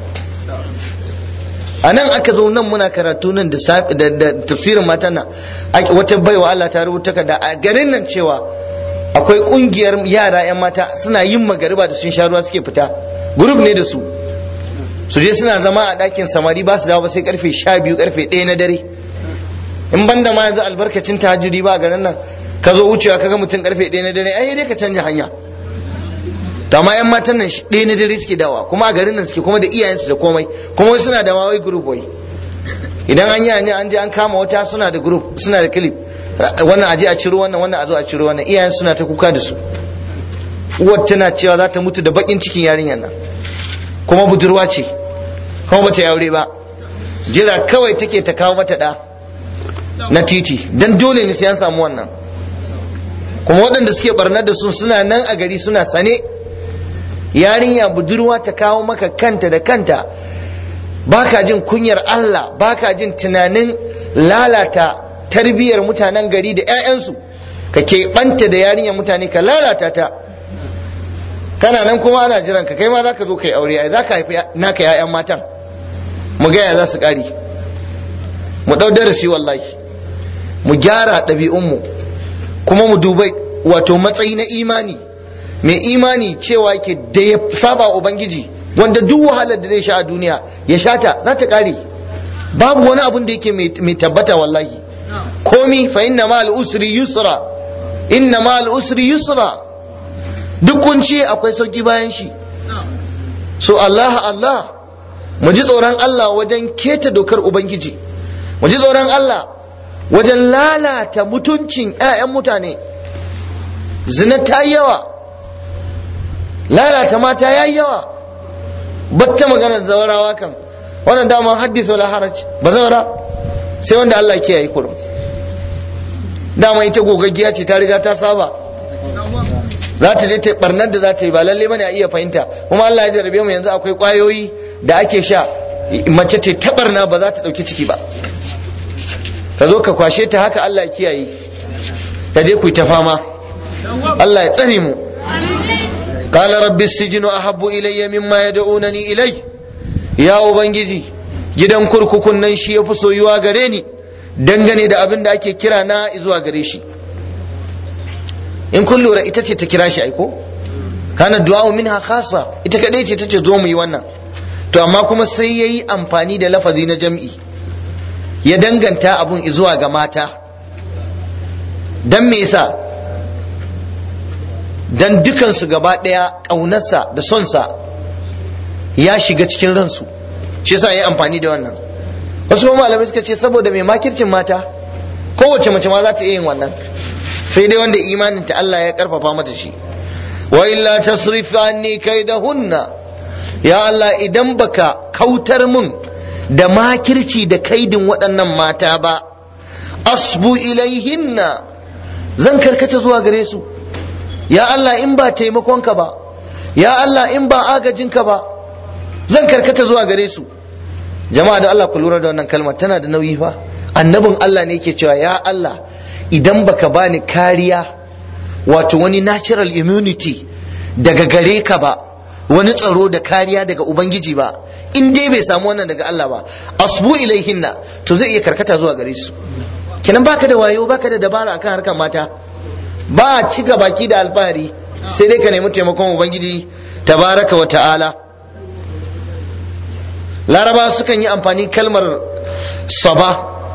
a nan aka zo nan muna karatu nan da tafsirin matan nan wata baiwa Allah ta rubuta da a garin nan cewa akwai kungiyar yara 'yan mata suna yin magariba da sun sha ruwa suke fita group ne da su su je suna zama a ɗakin samari ba su dawo ba sai karfe sha biyu karfe ɗaya na dare in banda ma yanzu albarkacin tahajjudi ba a garin nan ka zo wucewa kaga mutum karfe ɗaya na dare ai dai ka canja hanya to amma yan matan nan ɗaya na dare suke dawa kuma a garin nan suke kuma da iyayensu da komai kuma wai suna da wawai group wai idan an yi ne an je an kama wata suna da group suna da clip wannan aje a ciro wannan wannan a zo a ciro wannan iyayen suna ta kuka da su uwar tana cewa za ta mutu da bakin cikin yarinyar nan kuma budurwa ce kuma bata yi aure ba jira kawai take ta kawo mata ɗa na titi dan dole ne sai an samu wannan kuma waɗanda suke barnar da su suna nan a gari suna sane yarinya budurwa ta kawo maka kanta da kanta baka jin kunyar Allah baka jin tunanin lalata tarbiyyar mutanen gari da 'ya'yansu ka keɓanta da yarinyar mutane ka lalata ta kana nan kuma ana jiran ka kai ma za ka zo kai aure ai za ka haifi naka 'ya'yan matan mu gaya za su ƙari mu ɗau darasi wallahi mu gyara ɗabi'unmu kuma mu dubai wato matsayi na imani mai imani cewa ke da ya saba ubangiji wanda duk wahalar da zai sha a duniya ya shata za ta kare babu wani abun da yake mai tabbata wallahi komi fa inna ma usri yusra inna ma usri yusra duk kunci akwai sauki bayan shi so Allah Allah mu ji tsoron Allah wajen keta dokar ubangiji mu ji tsoron Allah wajen lalata mutuncin 'ya'yan mutane zina ta yawa lalata mata ya yi yawa batta maganar zawarawa kan wannan daman haddisa la haraj ba zawara sai wanda Allah ke yi kurum dama ita gogaggiya ce ta riga ta saba za ta je ta barnar da za ta yi ba lalle bane a iya fahimta kuma Allah ya jarabe mu yanzu akwai kwayoyi da ake sha mace ce ta barna ba za ta dauki ciki ba ka zo ka kwashe ta haka Allah ya kiyaye ka je ku yi ta fama Allah ya tsare mu قال رب السجن أحب إلي مما يدعونني إليه يا أبنجي gidan kurkukun nan shi ya fi soyuwa gare ni dangane da abin da ake kira na zuwa gare shi in kun lura ita ce ta kira shi aiko kana du'a minha khasa ita kadai ce tace zo mu yi wannan to amma kuma sai yayi amfani da lafazi na jam'i ya danganta abun zuwa ga mata dan me yasa dan dukansu gaba ɗaya ƙaunarsa da sonsa ya shiga cikin ransu shi yasa ya amfani da wannan wasu kuma malamai suka ce saboda mai makircin mata kowace mace ma za ta iya yin wannan sai dai wanda imanin ta Allah ya karfafa mata shi wa illa tasrif anni kaidahunna ya Allah idan baka kautar mun da makirci da kaidin waɗannan mata ba asbu ilaihinna zan karkata zuwa gare su ya Allah in ba taimakonka ba ya Allah in ba agajinka ba zan karkata zuwa gare su jama'a da Allah ku lura da wannan kalmar tana da nauyi fa annabin Allah ne yake cewa ya Allah idan baka bani kariya wato wani natural immunity daga gare ka ba wani tsaro da kariya daga ubangiji ba in dai bai samu wannan daga Allah ba asbu ilaihinna to zai iya karkata zuwa gare su kenan baka da wayo baka da dabara akan harkar mata ba a cika baki da alfahari sai dai ka nemi taimakon ubangiji tabaraka wa ta'ala laraba sukan yi amfani kalmar saba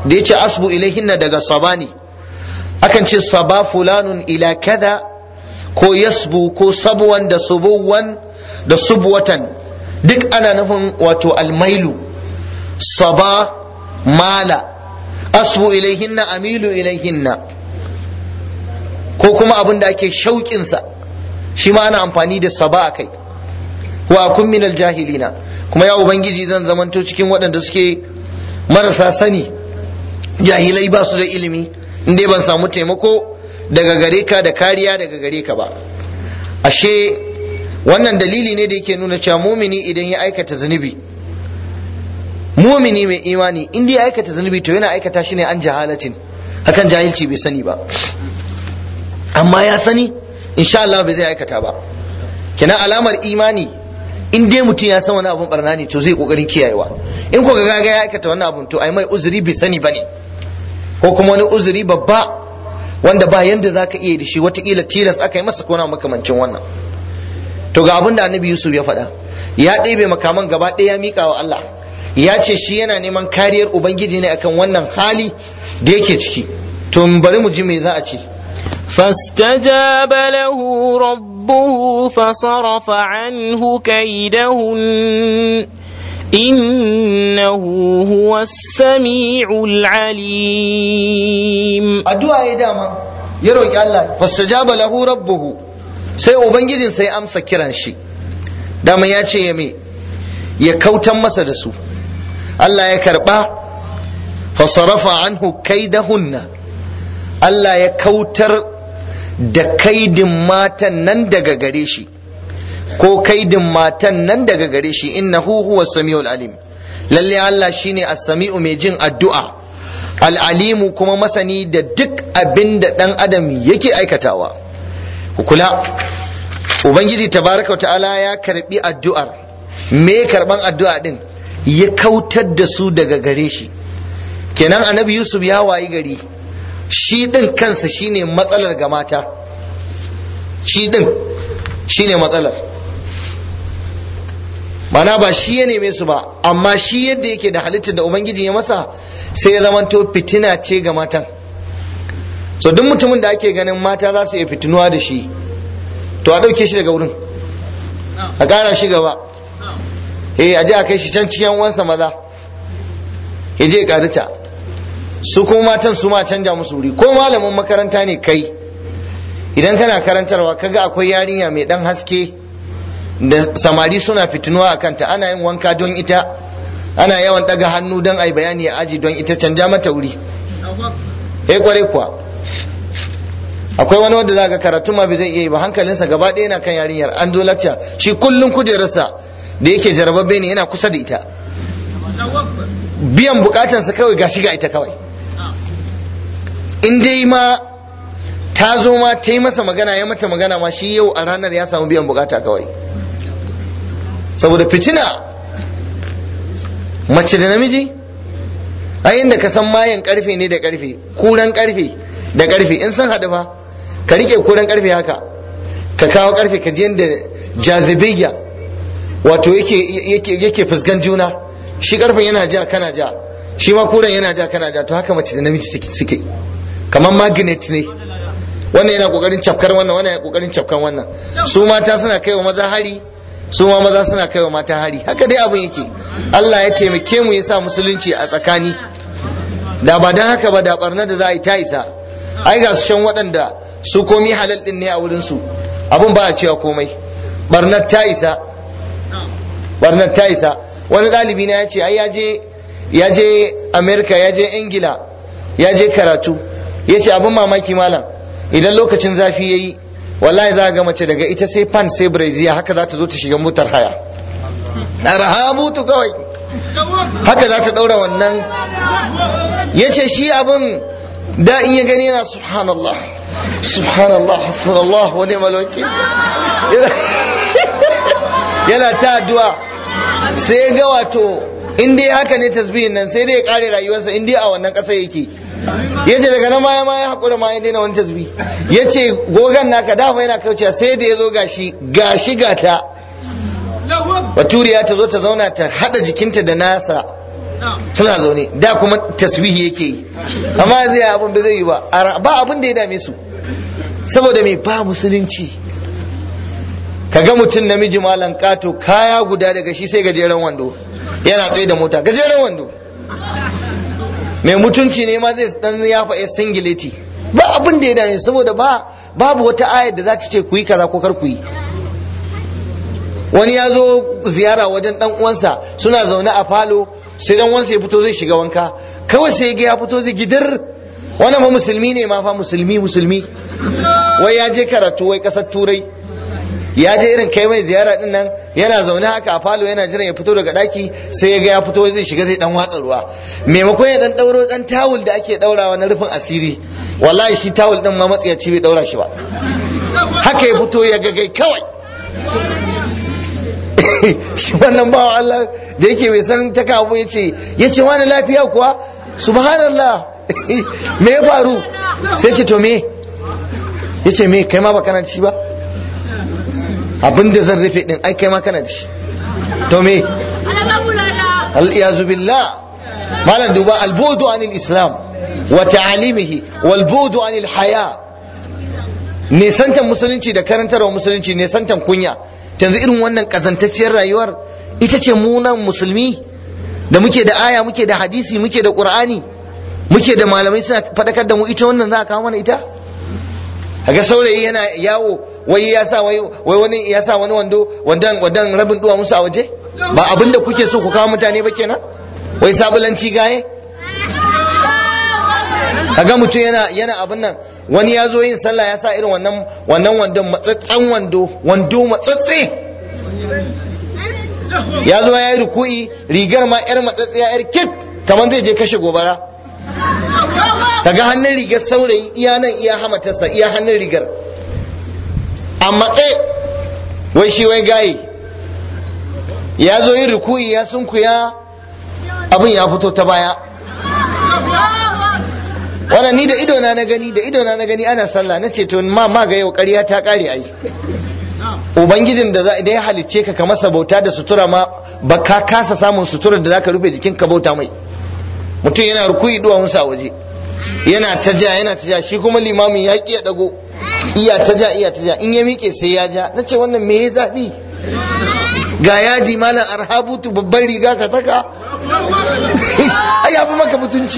da yace asbu ilaihinna daga sabani akan ce saba fulanun ila kaza ko yasbu ko sabuwan da subuwan da subwatan duk ana nufin wato almailu saba mala asbu ilaihinna amilu ilaihinna ko kuma abin da ake shauƙinsa shi ma ana amfani da saba a kai wa kun minal jahilina kuma ya ubangiji zan zamanto cikin waɗanda suke marasa sani jahilai ba su da ilimi inda ban samu taimako daga gare ka da kariya daga gare ka ba ashe wannan dalili ne da yake nuna cewa mumini idan ya aikata zunubi mumini mai imani inda ya aikata zunubi to yana aikata shi ne an jahalatin hakan jahilci bai sani ba amma ya sani insha Allah bai zai aikata ba kina alamar imani in dai mutum ya san wani abun barna ne to zai kokarin kiyayewa in ko ga ya aikata wannan abun to ai mai uzuri bai sani bane ko kuma wani uzuri babba wanda ba yanda zaka iya da shi watakila tilas aka yi masa kona makamancin wannan to ga abin da annabi yusuf ya faɗa ya ɗebe makaman gaba ɗaya ya miƙa wa allah ya ce shi yana neman kariyar ubangiji ne akan wannan hali da yake ciki to bari mu ji me za a ce فاستجاب له ربه فصرف عنه كيدهن إنه هو السميع العليم addu'a ya dama ya roƙi Allah fastajaba lahu rabbuhu sai ubangijin sai amsa kiran shi dama ya ce ya me ya kautan masa da su Allah ya karba fasarafa anhu kaidahunna Allah ya kautar da kaidin matan nan daga gare shi ko kaidin matan nan daga gare shi innahu huwa samiul alim lalle Allah shine as-sami'u mai jin addu'a al-alimu kuma masani da duk abin da dan adam yake aikatawa ku kula ubangiji tabaraka wa ta'ala ya karbi addu'ar me karban addu'a din ya kautar da su daga gare shi kenan annabi yusuf ya wayi gari shi din kansa shine matsalar ga mata shi din shine matsalar mana ba shi ya neme su ba amma shi yadda yake da halittar da ubangiji ya masa sai ya zamanto fitina ce ga matan so duk mutumin da ake ganin mata za su iya fitinuwa da shi to a ɗauke shi daga wurin a ƙara shi gaba eh a je a kai shi can cikin uwansa maza ya je ƙarita su kuma matan su ma canja musu wuri ko malamin makaranta ne kai idan kana karantarwa kaga akwai yarinya mai ɗan haske da samari suna fitinuwa a kanta ana yin wanka don ita ana yawan ɗaga hannu don a yi bayani a aji don ita canja mata wuri eh kware kuwa akwai wani wanda za ga karatu ma bai zai iya yi ba hankalinsa gaba ɗaya yana kan yarinyar an zo lacca shi kullum kujerarsa da yake jarababbe ne yana kusa da ita biyan bukatansa kawai gashi ga ita kawai in dai ma ta zo ma ta yi masa magana ya mata magana ma shi yau a ranar ya samu biyan bukata kawai saboda fitina mace da namiji a inda ka san mayan karfe ne da karfe kuran karfe da karfe in san haɗu fa ka rike kuran karfe haka ka kawo karfe ka je da jazibiyya wato yake yake fuskan juna shi karfen yana ja kana ja shi ma kuran yana ja kana ja to haka mace da namiji suke kamar magnet ne wannan yana kokarin cafkar wannan wannan yana kokarin cafkan wannan su mata suna kaiwa maza hari su ma maza suna kaiwa mata hari haka dai abin yake Allah ya taimake mu ya sa musulunci a tsakani da ba dan haka ba da barna da za a yi ta isa ai ga su shan waɗanda su komi halal din ne a wurin su abin ba a cewa komai barnar ta isa barnar ta isa wani ɗalibi na ya ce ai ya je ya je america ya je ingila ya je karatu ya ce abin mamaki malam idan lokacin zafi ya yi wallahi za ga mace daga ita sai pan sai brazil haka za ta zo ta shiga motar haya arha mutu kawai haka za ta ɗaura wannan ya ce shi abin da in ya gani yana subhanallah subhanallah hasbunallah wa ni'mal wakil yana ta addu'a sai ya ga wato in dai haka ne tasbihin nan sai dai ya kare rayuwarsa in dai a wannan ƙasa yake ya ce daga nan ma ya ma ya haƙura ma ya daina wani tasbih ya ce gogan naka dafa yana kaucewa sai da ya zo gashi gashi gata baturiya ta zo ta zauna ta haɗa jikinta da nasa suna zaune da kuma taswihi yake yi amma zai abin da zai yi ba ba abin da ya dame su saboda me ba musulunci kaga mutum namiji malam kato kaya guda daga shi sai gajeren wando yana tsaye da mota gajeren wando mai mutunci ne ma zai dan ya faɗi singileti ba abin da ya dame saboda ba babu wata ayar da za ta ce ku yi kaza ko kar ku yi wani ya zo ziyara wajen dan uwansa suna zaune a falo sai dan uwansa ya fito zai shiga wanka kawai sai ga ya fito zai gidar wannan fa musulmi ne ma fa musulmi musulmi wai ya je karatu wai kasar turai ya je irin kai mai ziyara din nan yana zaune haka a falo yana jiran ya fito daga daki sai ya ga ya fito zai shiga zai dan watsa ruwa maimakon ya dan dauro dan tawul da ake daurawa na rufin asiri wallahi shi tawul din ma matsiyaci bai daura shi ba haka ya fito ya gagai kawai shi wannan bawa Allah da yake bai san ta kawo ya ce ya ce wani lafiya kuwa subhanallah me ya faru sai ce to me ya ce me kai ma ba kana ci ba abin da zan rufe din ai kai ma kana da shi to me al-iyazu billah malam duba al-budu anil islam wa ta'alimihi wal budu anil haya nisantan musulunci da karantarwa musulunci nisantan kunya yanzu irin wannan kazantacciyar rayuwar ita ce munan musulmi da muke da aya muke da hadisi muke da qur'ani muke da malamai suna fadakar da mu ita wannan za a kawo mana ita kaga saurayi yana yawo wai ya sa wai wani ya sa wani wando wandan wandan rabin duwa musu a waje ba abin da kuke so ku kawo mutane ba kenan wai sabulanci gaye kaga mutum yana yana abin nan wani ya zo yin sallah ya sa irin wannan wannan wandon matsatsen wando wando matsatse ya zo ya yi ruku'i rigar ma yar matsatsiya yar kif kamar zai je kashe gobara kaga hannun rigar saurayi iya nan iya hamatarsa iya hannun rigar a matse wai shi wai gaye ya zo yin ruku'i ya sunkuya abin ya fito ta baya wannan ni da idona na gani da idona na gani ana sallah na ce to ma ma ga yau ƙarya ta ƙare ai ubangijin da idan ya halicce ka ka masa bauta da sutura ma ba ka kasa samun suturar da zaka rufe jikin ka bauta mai mutum yana rukuyi duwawunsa a waje yana ta ja yana ta ja shi kuma limamin ya ƙi ya dago iya ta ja iya ta ja in ya miƙe sai ya ja na ce wannan me ya zaɓi ga yaji malam arhabutu babban riga ka saka ai ya fi maka mutunci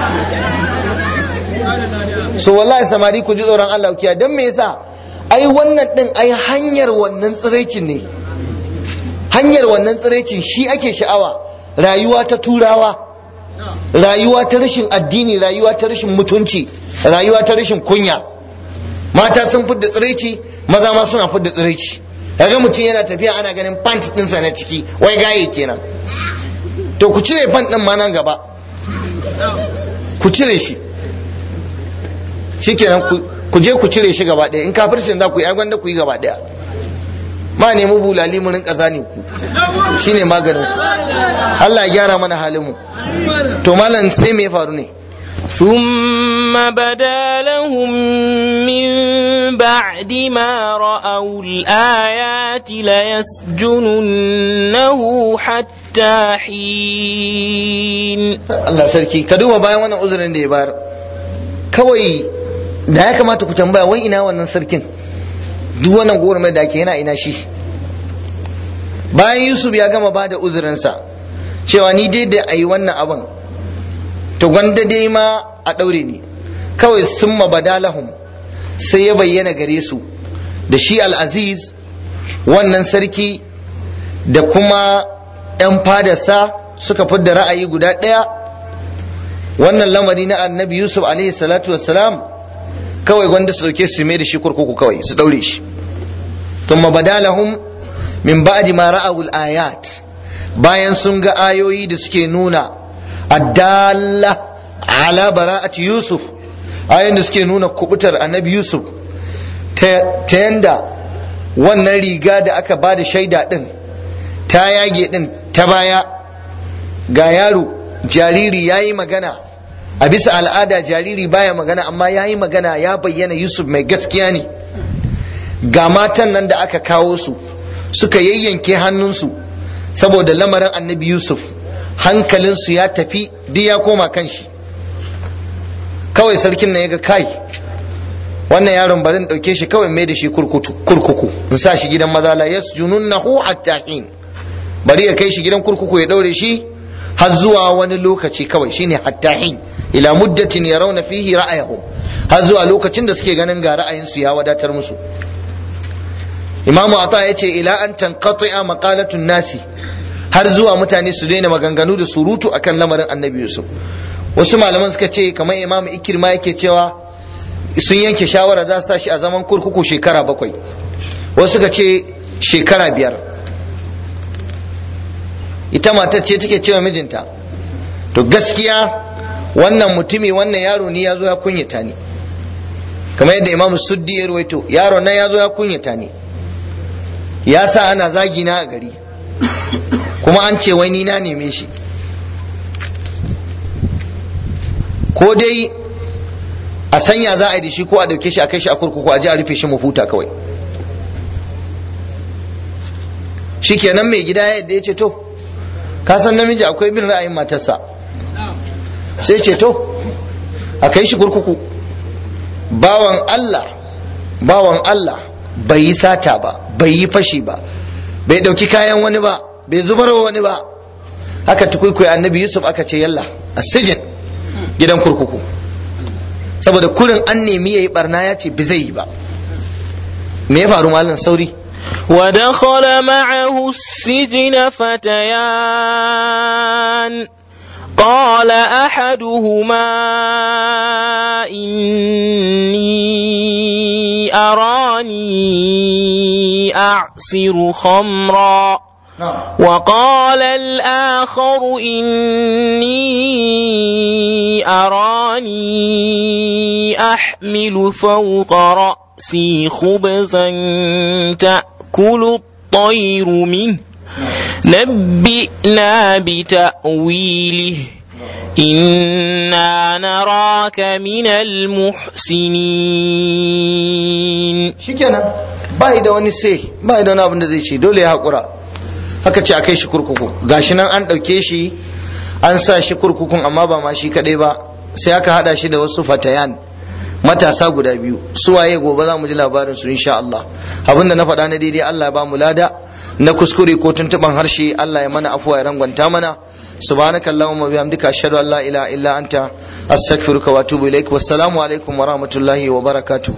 so wallahi samari ku ji tsoron Allah kiya dan me yasa ai wannan din ai hanyar wannan tsiraicin ne hanyar wannan tsiraicin shi ake sha'awa rayuwa ta turawa rayuwa ta rashin addini rayuwa ta rashin mutunci rayuwa ta rashin kunya mata sun fidda tsiraici maza ma suna fidda tsiraici kaga mutum yana tafiya ana ganin pant ɗinsa na ciki wai gaye kenan to ku cire pant ɗin ma nan gaba ku cire shi shikenan ku je ku cire shi gaba ɗaya in kafircin za ku yi gwanda ku yi gaba ɗaya ma nemi bulali mu rinka zane ku shine maganin ku Allah ya gyara mana halin mu to malam sai me ya faru ne ثم بدا لهم من بعد ما رأوا الآيات ليسجننه حتى حين Allah sarki ka duba bayan wannan uzurin da ya bayar kawai da ya kamata ku tambaya wai ina wannan sarkin duk wannan gwamnati da ake yana ina shi bayan Yusuf ya gama ba da uzurinsa cewa ni dai da a yi wannan abin to gwanda dai ma a ɗaure ni kawai sun badalahum sai ya bayyana gare su da shi al'aziz wannan sarki da kuma 'yan fadarsa suka fidda ra'ayi guda ɗaya wannan lamari na annabi yusuf alaihi salatu wassalam kawai gwanda su dauke su mai da shi kurkuku kawai su daure shi thumma badalahum min ba'di ma ra'awul ayat bayan sun ga ayoyi da suke nuna addalla ala bara'ati yusuf ayoyin da suke nuna kubutar annabi yusuf ta yanda wannan riga da aka ba da shaida din ta yage din ta baya ga yaro jariri ya yi magana a bisa al'ada jariri baya magana amma ya yi magana ya bayyana yusuf mai gaskiya ne ga matan nan da aka kawo su suka yayyanke hannunsu saboda lamarin annabi yusuf hankalinsu ya tafi duk ya koma kan shi kawai sarkin nan ya ga kai wannan yaron bari in ɗauke shi kawai mai da shi kurkuku in sa shi gidan maza la yasjununnahu hatta hin bari ya kai shi gidan kurkuku ya ɗaure shi har zuwa wani lokaci kawai shine hatta hin ila muddatin yarawna fihi ra'ayahum har zuwa lokacin da suke ganin ga ra'ayinsu ya wadatar musu imamu ata ya ce ila an tanqati'a maqalatun nasi har zuwa mutane su daina maganganu da surutu akan lamarin annabi yusuf wasu malaman suka ce kamar imamu ikirma yake cewa sun yanke shawara za su sa shi a zaman kurkuku shekara bakwai wasu suka ce shekara biyar ita matar ce take cewa mijinta to gaskiya wannan mutumi wannan yaro ni ya zo ya kunyata ni kamar yadda imamu suddi ya ruwaito yaro nan ya zo ya kunyata ni ya sa ana zagi na a gari kuma an ce wai ni na neme shi ko dai a sanya za a yi da shi ko a dauke shi a kai shi a kurkuku a ji a rufe shi mu futa kawai shi kenan mai gida yadda ya ce to ka san namiji akwai bin ra'ayin matarsa sai ce to a kai shi kurkuku bawan Allah bawan Allah bai yi sata ba bai yi fashi ba bai dauki kayan wani ba bai zubar wani ba haka tukuikuyi annabi yusuf aka ce yalla a sijin gidan kurkuku saboda kurin an nemi ya yi barna ya ce bi zai yi ba me ya faru malam sauri ودخل معه السجن فتيان قال احدهما اني اراني اعصر خمرا وقال الاخر اني اراني احمل فوق راسي خبزا تاكل الطير منه نبئنا بتأويله إنا نراك من المحسنين shikenan ba da wani sai ba da wani abin da zai ce dole ya haƙura haka ce a kai shi kurkuku gashi nan an ɗauke shi an sa shi kurkukun amma ba ma shi kaɗai ba sai aka haɗa shi da wasu fatayan matasa guda biyu su waye gobe za mu ji labarin su insha Allah abinda na faɗa na daidai Allah ya ba mu lada na kuskure ko tuntuban harshe Allah ya mana afuwa ya rangwanta mana subhanaka allahumma bihamdika ashhadu an la ilaha illa anta astaghfiruka wa atubu ilaik wassalamu alaikum wa rahmatullahi wa barakatuh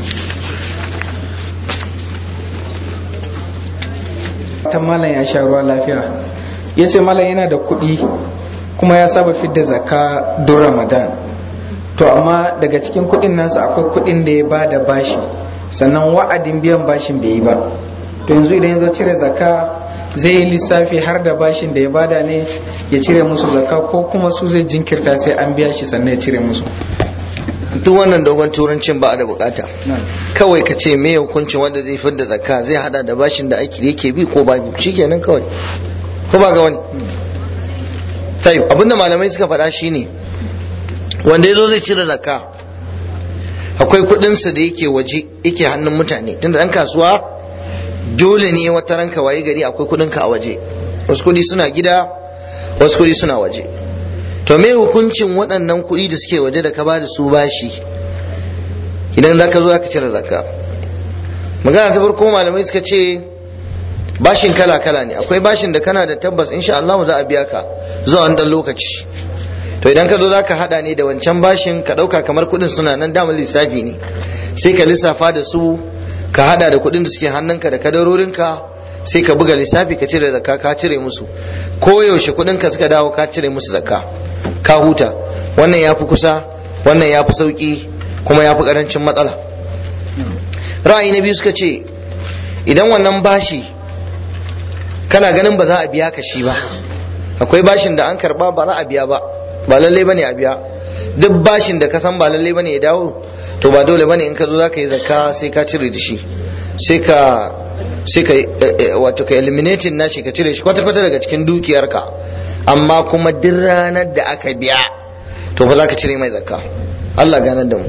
ta malam ya sha ruwa lafiya ya ce malam yana da kuɗi kuma ya saba fidda zakka don ramadan to amma daga cikin kuɗin nasa akwai kuɗin da ya ba da bashi sannan wa'adin biyan bashin bai yi ba to yanzu idan ya zo cire zakka zai yi lissafi har da bashin da ya bada ne ya cire musu zakka ko kuma su zai jinkirta sai an biya shi sannan ya cire musu duk wannan dogon turancin ba a da bukata kawai ka ce me hukuncin wanda zai fidda zakka zai hada da bashin da ake yake bi ko babu shikenan kawai ko ba ga wani tayi abinda malamai suka faɗa shine wanda yazo zai cire zakka akwai kuɗinsa da yake waje yake hannun mutane tunda ɗan kasuwa dole ne wata ranka waye gari akwai kuɗinka a waje wasu kuɗi suna gida wasu kuɗi suna waje to me hukuncin waɗannan kuɗi da suke waje da ka ba da su bashi idan za ka zo ka cire zakka magana ta farko malamai suka ce bashin kala kala ne akwai bashin da kana da tabbas insha Allah za a biya ka zuwa wani ɗan lokaci to idan ka zo za ka haɗa ne da wancan bashin ka ɗauka kamar kuɗin suna nan damar lissafi ne sai ka lissafa da su ka haɗa da kuɗin da suke hannunka da kadarorinka sai ka buga lissafi ka cire zakka ka cire musu ko yaushe kuɗin ka suka dawo ka cire musu zakka ka huta wannan ya fi kusa wannan ya fi sauƙi kuma ya fi ƙarancin matsala ra'ayi na biyu suka ce idan wannan bashi kana ganin ba za a biya ka shi ba akwai bashin da an karba ba za a biya ba ba lallai bane a biya duk bashin da ka san ba lallai bane ya dawo to ba dole bane in ka zo za ka yi zakka sai ka cire da shi sai ka sai ka wato ka eliminating nashi ka cire shi kwata kwata daga cikin dukiyarka amma kuma duk ranar da aka biya to fa za ka cire mai zakka Allah ganar da mu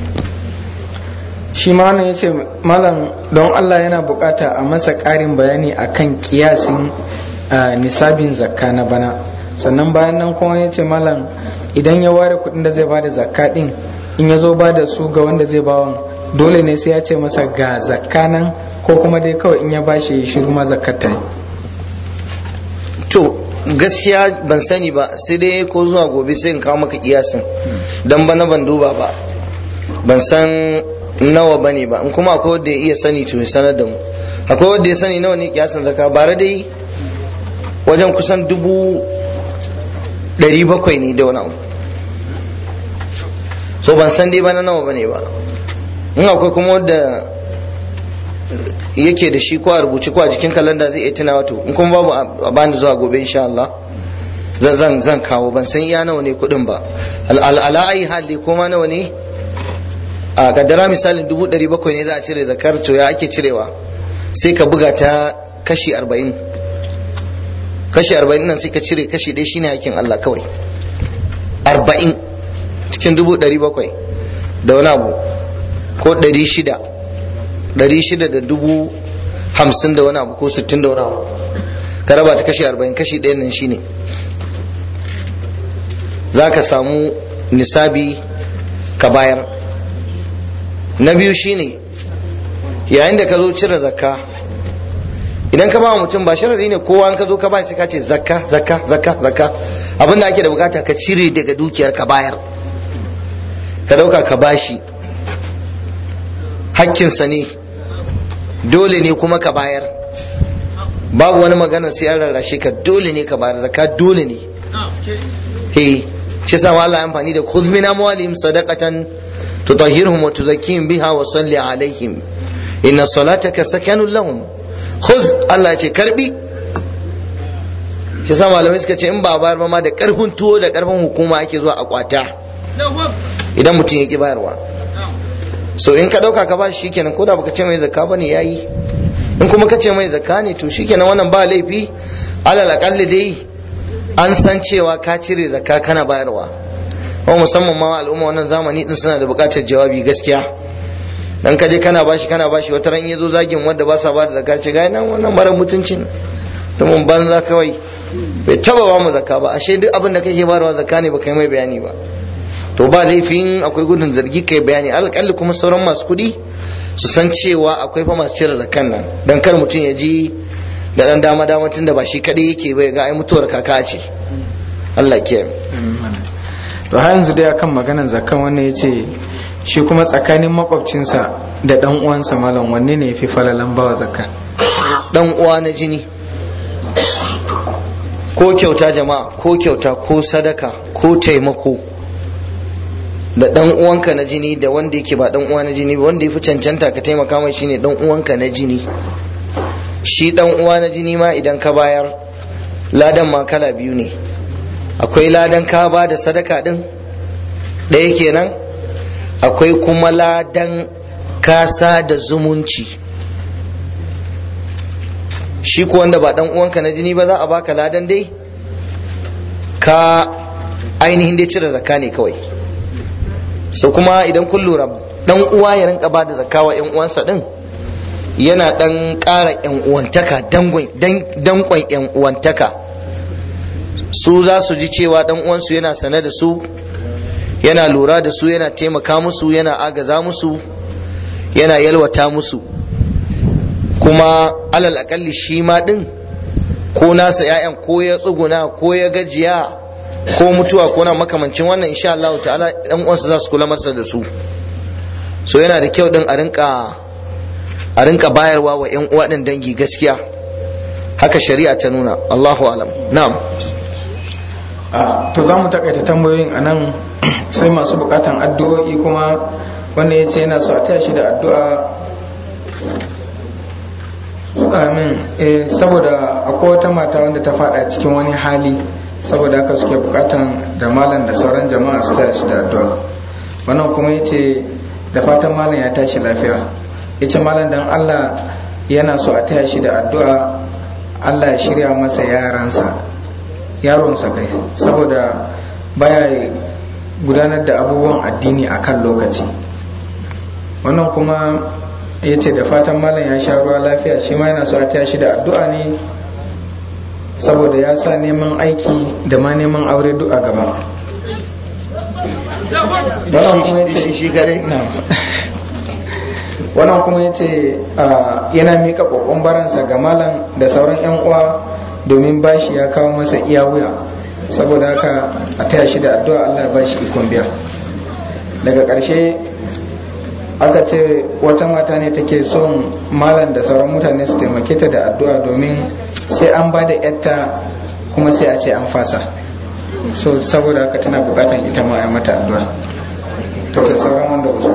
shi ma wannan ya ce malam don Allah yana bukata a masa ƙarin bayani akan kiyasin nisabin zakka na bana sannan bayan nan kuma ya ce malam idan ya ware kuɗin da zai bada zakka din in ya zo ba da su ga wanda zai bawan dole ne sai ya ce masa ga zakka nan ko kuma dai kawai in ya bashi shiru ma zakkar ta yi to gaskiya ban sani ba sai dai ko zuwa gobe sai in kawo maka kiyasin dan bana ban duba ba ban san nawa bane ba in kuma akwai wanda ya iya sani to ya sanar da mu akwai wanda ya sani nawa ne kiyasin zaka bare dai wajen kusan dubu ɗari bakwai ne da wani abu so ban san dai bana nawa bane ba in akwai kuma wanda yake da shi ko a rubuce ko a jikin kalanda zai iya tunawa to in kuma babu a bani zuwa gobe insha Allah zan zan zan kawo ban san iya nawa ne kuɗin ba ala ayi hali ko ma nawa ne a kaddara misalin dubu ɗari bakwai ne za a cire zakar to ya ake cirewa sai ka buga ta kashi arba'in kashi arba'in nan sai ka cire kashi ɗaya shine hakin Allah kawai arba'in cikin dubu ɗari bakwai da wani abu ko ɗari shida ɗari shida da dubu hamsin da wani abu ko sittin da wani abu ka raba ta kashi arba'in kashi ɗayan nan shine za ka samu nisabi ka bayar na biyu shine yayin da ka zo cire zakka idan ka ba mutum ba sharadi ne kowa in ka zo ka ba sai ka ce zakka zakka zakka zakka abin da ake da bukata ka cire daga dukiyar ka bayar ka dauka ka bashi hakkinsa ne dole ne kuma ka bayar babu wani magana sai an rarrashe ka dole ne ka bayar zakka dole ne he shi sa Allah ya amfani da khudh min amwalihim sadaqatan tutahhiruhum wa tuzakkihim biha wa salli alaihim inna salataka sakanun lahum khudh Allah ya ce karbi shi sa malamai suka ce in ba bayar ba ma da karfin tuwo da karfin hukuma ake zuwa a kwata idan mutum ya ki bayarwa so in ka dauka ka bashi shikenan ko da baka ce mai zakka bane yayi in kuma ka ce mai zakka ne to shikenan wannan ba laifi alal aqalli dai an san cewa ka cire zakka kana bayarwa kuma musamman ma al'umma wannan zamani din suna da buƙatar jawabi gaskiya dan ka je kana bashi kana bashi wata ran yazo zagin wanda ba sa ba da zakka ce ga nan wannan mara mutuncin to mun banza kawai bai taba ba mu zakka ba ashe duk abin da kake bayarwa zakka ne baka yi mai bayani ba to ba laifin akwai gudun zargi kai bayani alƙalli kuma sauran masu kuɗi su san cewa akwai fa masu cire zakan nan dan kar mutum ya ji da dan dama dama tun da ba shi kaɗai yake bai ga ai mutuwar kaka ce Allah ke to har yanzu dai akan maganan zakan wannan yace shi kuma tsakanin makwabcinsa da dan uwansa malam wanne ne yafi falalan bawa zakka dan uwa na jini ko kyauta jama'a ko kyauta ko sadaka ko taimako da dan uwanka na jini da wanda yake ba dan uwa na jini ba wanda yafi cancanta ka taimaka mai shine dan uwanka na jini shi dan uwa na jini ma idan ka bayar ladan ma kala biyu ne akwai ladan ka ba da sadaka din ɗaya kenan akwai kuma ladan kasa da zumunci shi ko wanda ba dan uwanka na jini ba za a baka ladan dai ka ainihin dai cire zakka ne kawai so kuma idan kun lura dan uwa ya rinka ba da zakka wa yan uwansa din yana dan ƙara yan uwantaka dankon yan uwantaka su za su ji cewa dan uwansu yana sane da su yana lura da su yana taimaka musu yana agaza musu yana yalwata musu kuma alal akalli shi ma din ko nasa 'ya'yan ko ya tsuguna ko ya gajiya ko mutuwa ko na makamancin wannan insha Allah ta'ala dan uwansa za su kula masa da su so yana da kyau din a rinka a rinka bayarwa wa yan uwa din dangi gaskiya haka shari'a ta nuna Allahu alam na'am to za mu takaita tambayoyin a nan sai masu bukatan addu'o'i kuma wanda ya ce yana so a taya shi da addu'a amin eh, saboda akwai wata mata wanda ta fada cikin wani hali saboda haka suke bukatan da malam da sauran jama'a su taya shi da addu'a wannan kuma ya ce da fatan malam ya tashi lafiya ya ce malam dan allah yana so a taya shi da addu'a allah ya shirya masa yaransa yaronsa kai saboda baya gudanar da abubuwan addini a kan lokaci wannan kuma ya ce da fatan malam ya sha ruwa lafiya shi ma yana so a taya shi da addu'a ne saboda ya sa neman aiki da ma neman aure duk a gaba wannan kuma ya ce shi kadai wannan kuma ya ce yana mika kokon baransa ga malam da sauran 'yan uwa domin bashi ya kawo masa iya wuya saboda haka a taya shi da addu'a Allah ya bashi ikon biya daga ƙarshe aka ce wata mata ne take son malam da sauran mutane su taimake ta da addu'a domin sai an ba da yatta kuma sai a ce an fasa so saboda haka tana bukatan ita ma a mata addu'a to da sauran wanda ba su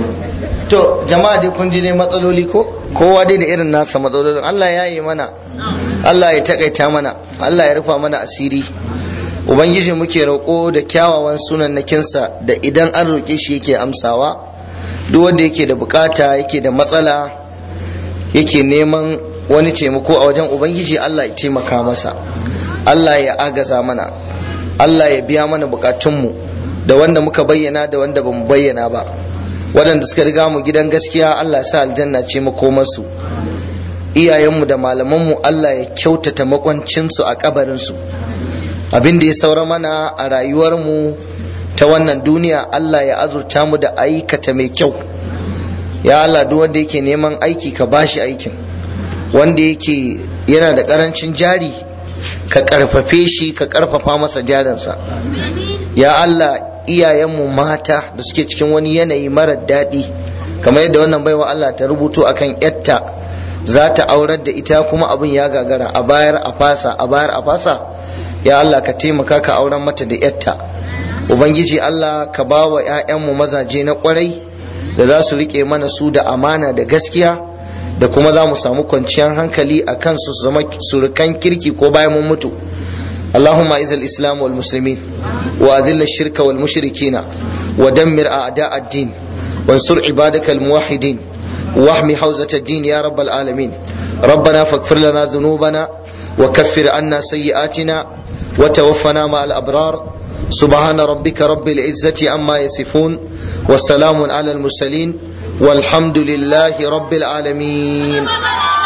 to jama'a dai kun ji ne matsaloli ko kowa dai da irin nasa matsalolin Allah ya yi mana Allah ya takaita mana Allah ya rufa mana asiri ubangiji muke roƙo da kyawawan sunan nakinsa da idan an roƙe shi yake amsawa duk wanda yake da bukata yake da matsala yake neman wani taimako a wajen ubangiji Allah ya taimaka masa Allah ya agaza mana Allah ya biya mana bukatunmu da wanda muka bayyana da wanda bamu bayyana ba waɗanda suka riga mu gidan gaskiya Allah sa aljanna ce makomarsu iyayenmu da malamanmu Allah ya kyautata makwancinsu a kabarinsu abin da ya saura mana a rayuwarmu ta wannan duniya Allah ya azurta mu da aikata mai kyau ya Allah duk wanda yake neman aiki ka bashi aikin wanda yake yana da karancin jari ka karfafe shi ka karfafa masa jarinsa ya Allah iyayenmu mata da suke cikin wani yanayi marar daɗi kamar yadda wannan baiwa Allah ta rubuto akan yatta za ta aurar da ita kuma abin ya gagara a bayar a fasa a bayar a fasa ya Allah ka taimaka ka auren mata da yatta ubangiji Allah ka ba wa 'ya'yanmu mazaje na kwarai da za su rike mana su da amana da gaskiya da kuma za mu samu kwanciyar hankali a kansu su zama surukan kirki ko bayan mun mutu اللهم اعز الاسلام والمسلمين واذل الشرك والمشركين ودمر اعداء الدين وانصر عبادك الموحدين واحمي حوزه الدين يا رب العالمين ربنا فاغفر لنا ذنوبنا وكفر عنا سيئاتنا وتوفنا مع الابرار سبحان ربك رب العزه عما يصفون والسلام على المرسلين والحمد لله رب العالمين